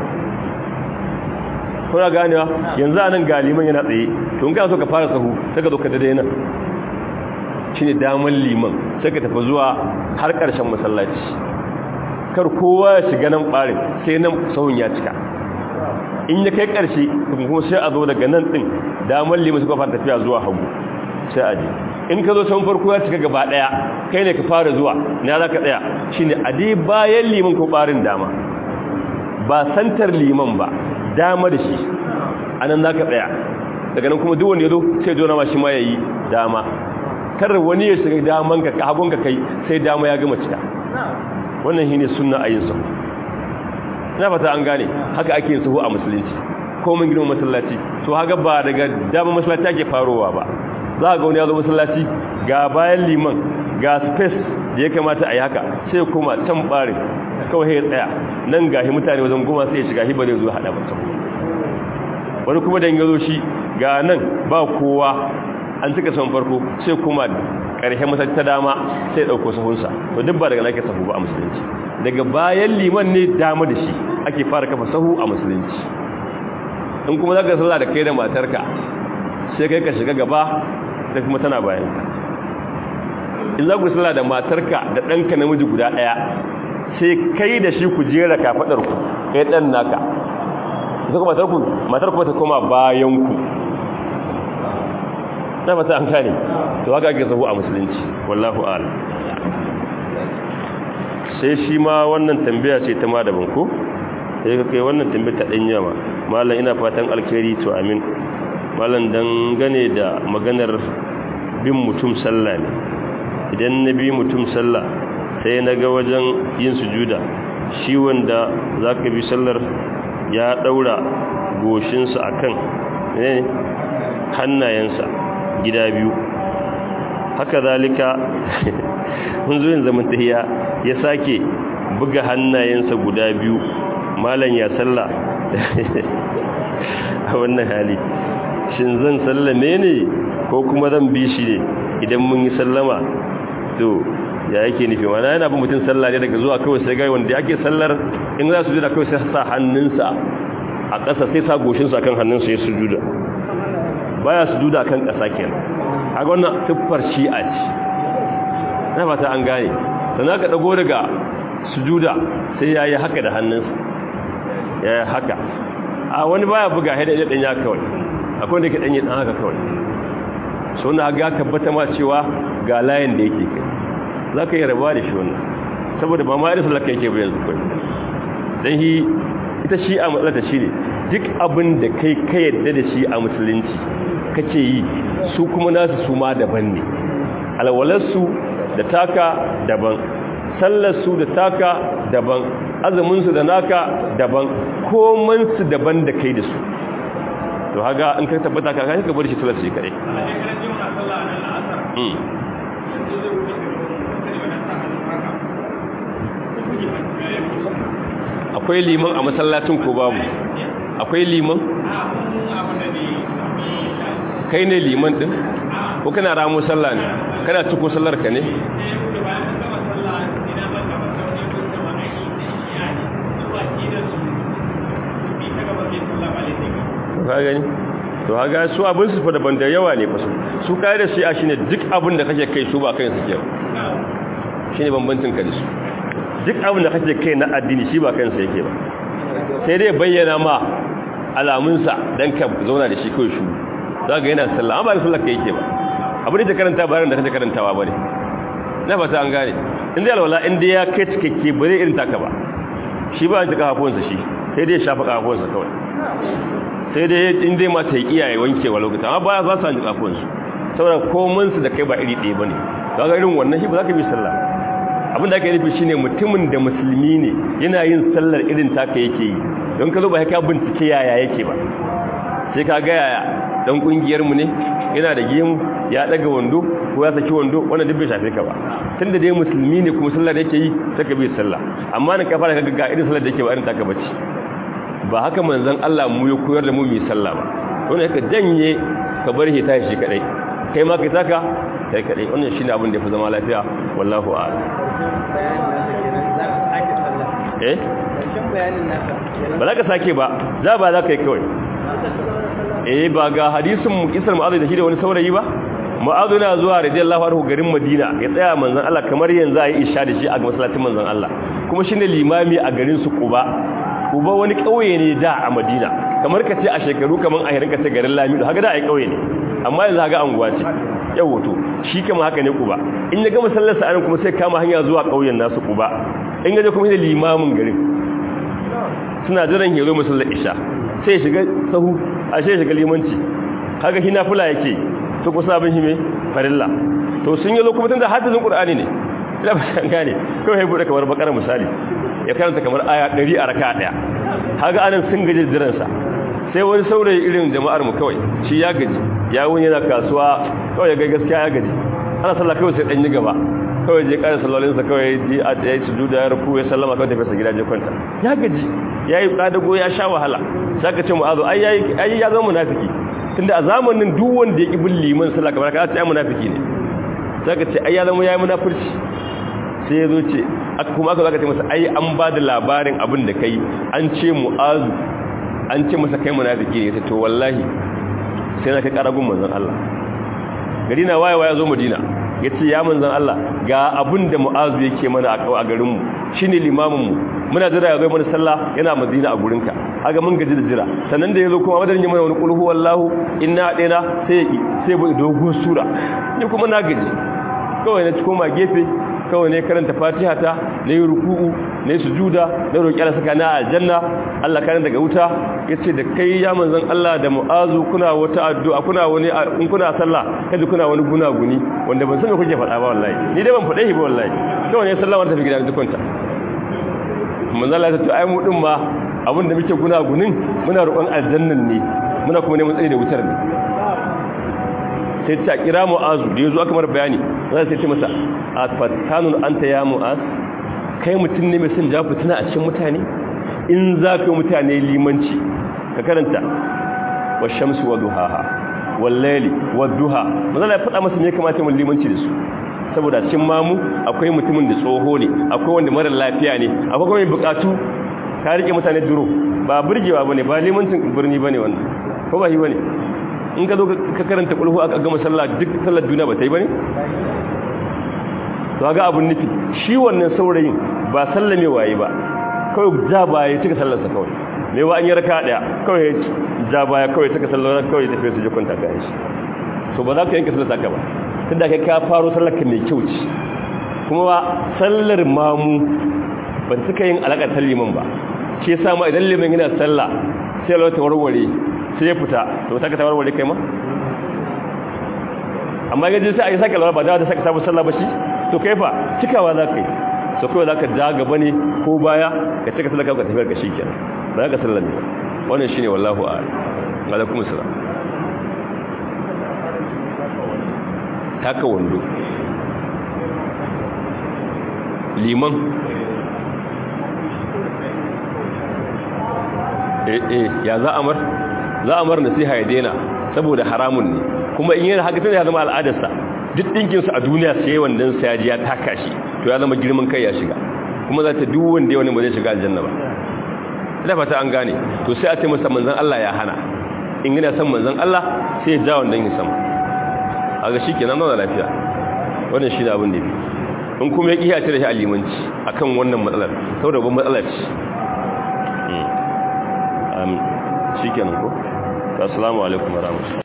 kuna ganewa yanzu a nan galiman yana tsaye to in ka so ka fara sahu sai ka zo ka dade nan shine daman liman sai ka tafi zuwa har ƙarshen masallaci kar kowa ya shiga nan ɓarin sai nan sahun ya cika in ya kai ƙarshe kuma sai a zo daga nan ɗin daman liman suka fara tafiya zuwa hagu sai a je in ka zo sahun farko ya cika gaba ɗaya kai ne ka fara zuwa na za ka tsaya shine a dai bayan liman ko ɓarin dama ba santar liman ba dama da shi a nan za ka tsaya daga nan kuma duwanda ya zo sai jona ma shi ma ya yi dama kar wani ya shiga daman ka hagun ka kai sai dama ya gama cika wannan shi ne suna a yin sahu ina fata an gane haka ake yin sahu a musulunci ko mun girma masallaci to haka ba daga dama masallaci ake farowa ba za ga wani ya zo masallaci ga bayan liman ga space da ya kamata a yi haka sai kuma can barin kawai ya tsaya nan gashi mutane wajen goma sai ya shiga hibar ya zo haɗa mutum wani kuma da ya zo shi ga nan ba kowa an cika son farko sai kuma ƙarshen masarci ta dama sai ɗauko sahunsa to duk ba daga nake sahu ba a musulunci daga bayan liman ne dama da shi ake fara kafa sahu a musulunci in kuma za ka sallah da kai da matarka sai kai ka shiga gaba da kuma tana bayan ka in za ku sallah da matarka da ɗanka namiji guda ɗaya sai kai da shi ku jera kafaɗarku kai ɗan naka sai kuma matarku matarku ta koma bayanku na fata an kane to haka ake zahu a musulunci wallahu ala sai shi ma wannan tambaya ce ta madaban ko sai ka kai wannan tambaya ta ɗan yawa malam ina fatan alkhairi to amin malam dangane da maganar bin mutum sallah ne idan na bi mutum sallah sai na ga wajen yin sujuda shi wanda za ka bi sallar ya daura goshinsa akan ne hannayensa gida biyu haka zalika mun zo yin zaman tahiya ya sake buga hannayensa guda biyu malan ya sallah a wannan hali shin zan sallame ne ko kuma zan bi shi ne idan mun yi sallama to ya yake nufi mana yana bin mutum sallah ne daga zuwa kawai sai gai wanda ake sallar in za su juda kawai sai sa hannunsa a ƙasa sai sa goshinsa kan hannunsa ya sujuda baya sujuda kan ƙasa kenan a wannan tuffar shi'a ce na fata an gane sannan ka dago daga sujuda sai ya yi haka da hannunsa ya yi haka a wani baya buga haida ya ɗanya kawai akwai wanda ke ɗanye ɗan haka kawai so na ga tabbata ma cewa ga layin da yake kai za ka yi rabuwa da shi wannan saboda ba ma irin sallar yake bayan zukwai don shi ita shi a matsalata shi ne duk abin da kai ka yadda da shi a musulunci kake yi su kuma nasu su ma daban ne alwalarsu da taka daban sallarsu da taka daban azuminsu da naka daban komansu daban da kai da su to haga in ka tabbata ka kai ka bar shi sallar shi kare akwai liman a masallacin ko babu akwai liman kai ne liman din ko kana ramu sallah ne kana ciko sallar ka ne ka gani to haga su abin su fa daban da yawa ne fasu su kai da shi'a shine duk abin da kake kai su ba kai suke shine bambancin ka da su duk abin da kake kai na addini shi ba kansa yake ba sai dai bayyana ma alamunsa dan ka zauna da shi kai shu za ga yana sallah amma ba sallah kai yake ba abin da karanta bayan da kake karantawa bane na fata an gane in dai alwala in dai ya kai cikakke ba zai irin taka ba shi ba ta kafafunsa shi sai dai shafa kafafunsa kawai sai dai in dai mata yi iyaye wankewa lokacin amma baya za su hanji kafafunsu saboda komansu da kai ba iri ɗaya ba ne za ga irin wannan shi ba za ka bi sallah abin da ake nufi shine mutumin da musulmi ne yana yin sallar irin taka yake yi don ka zo ba ka bincike yaya yake ba sai ka ga yaya dan kungiyar mu ne yana da gemu ya daga wando ko ya saki wando wannan duk bai shafe ka ba tunda dai musulmi ne kuma sallar yake yi sai ka bi sallah amma ne ka fara ka ga irin sallar da yake ba irin taka bace ba haka manzon Allah mu ya koyar da mu mu sallah ba to ne ka janye ka bar shi ta shi kadai kai ma kai taka kai kadai wannan shine abin da yafi zama lafiya wallahu a'lam eh ba za ka sake ba za ba za ka yi kawai eh ba ga hadisin mu kisar mu'azu da shi da wani saurayi ba mu'azu na zuwa radiyallahu anhu garin madina ya tsaya manzon Allah kamar yanzu a yi isha da shi a masallacin manzon Allah kuma shine limami a garin su Quba Quba wani kauye ne da a Madina kamar ka ce a shekaru kaman a hirinka ta garin Lamido haka da ai kauye ne amma yanzu haka anguwa ce yawo to shi kama haka ne Quba in ya gama sallar sa kuma sai kama hanya zuwa kauyen nasu Quba in ya je kuma ne limamin garin suna jiran ya zo musallar isha sai shiga sahu a sai shiga limanci kaga hina fula yake to kusa abin hime farilla to sun yi lokutan da hadisin qur'ani ne ina ba san gane kawai ya bude kamar bakara misali ya karanta kamar aya 100 a raka daya kaga anan sun gaji jiran sa sai wani saurayi irin jama'ar mu kawai shi ya gaji ya wuni yana kasuwa kawai ya ga gaskiya ya gaji ana sallah kawai sai dan yi gaba kawai je ƙara sallolinsa kawai ji a ya yi sujuda ya rufu ya sallama kawai tafiyarsa gida je kwanta ya gaji ya yi ƙadago ya sha wahala za ka ce mu'azu ai ya zama munafiki tunda a zamanin duk wanda ya ƙi bin liman sallah kamar ka ce ai munafiki ne za ka ce ai ya zama ya yi munafurci sai ya zo ce kuma aka za ka ce masa ai an ba da labarin abin da kai an ce mu'azu an ce masa kai munafiki ne to wallahi sai na kai ƙaragun manzon Allah gari na wayewa ya zo madina ya ce ya manzan Allah ga abin da mu'azu yake mana a garinmu shi ne limaminmu muna jira ya zo mana sallah yana madina a gurinka aga mun gaji da jira sannan da ya zo kuma madadin yi mana wani kulhu wallahu inna ɗena sai ya ƙi sai bai dogon sura ni kuma na gaji kawai na koma gefe kawai ne karanta fatiha ta na yi ruku'u na yi sujuda na roƙi Allah saka na aljanna Allah kare daga wuta yace da kai ya manzon Allah da mu'azu kuna wata addu'a kuna wani in kuna sallah kaje kuna wani gunaguni wanda ban san me kuke faɗa ba wallahi ni dai ban faɗe shi ba wallahi kawai ne sallama ta fi gidan dukunta manzon Allah ya ce ai mu din ma abin da muke guna gunin muna roƙon aljannan ne muna kuma neman tsaye da wutar ne sai ta kira mu'azu da yazo aka mar bayani zai sai ce masa a fatanun anta ya mu'az kai mutum ne mai son ja fitina a cikin mutane in za ka yi mutane limanci ka karanta wa shamsu wa duhaha wal layli wa duha manzo ya faɗa masa me kamata mun limanci da su saboda cikin mamu akwai mutumin da tsoho ne akwai wanda mara lafiya ne akwai kuma mai bukatu ka rike mutane duro ba burgewa bane ba limancin birni bane wannan ko ba yi bane in ka zo ka karanta kulhu aka gama sallah duk sallar duniya ba ta yi bane to ga abun nufi shi wannan saurayin ba sallame waye ba kawai ja baya cika sallarsa kawai me wa an yi raka daya kawai ja baya kawai cika sallar kawai tafi su je kwanta ga shi so ba za ka yanke sallar ka ba tunda kai ka faro sallar ka mai kyau ce kuma ba sallar mamu ba suka yin alaƙar liman ba shi yasa ma idan liman yana sallah sai Allah ta warware sai ya fita to ta ka ta warware kai ma amma gaji sai a yi sake lura ba da ta sake sabu sallah ba shi to kai fa cikawa za ka yi so kawai za ka ja gaba ne ko baya ka cika sallah ka tafiyar ka shi kenan ba za ka sallah ne wannan shine wallahu a'lam alaikum assalam taka wando liman eh eh ya za amar za amar nasiha ya daina saboda haramun ne kuma in yana haka tana ya zama al'adarsa duk dinkinsa a duniya sai wannan sa ya taka shi to ya zama girman kai ya shiga kuma za ta duk wanda wani ba zai shiga aljanna ba ina fata an gane to sai a ce masa manzon Allah ya hana in yana son manzon Allah sai ya ja wannan yin sama a ga shi kenan zauna lafiya wannan shi da abin da fi in kuma ya ƙiya cire shi a limanci akan wannan matsalar saboda babban matsalar ce shi kenan ko assalamu alaikum warahmatullahi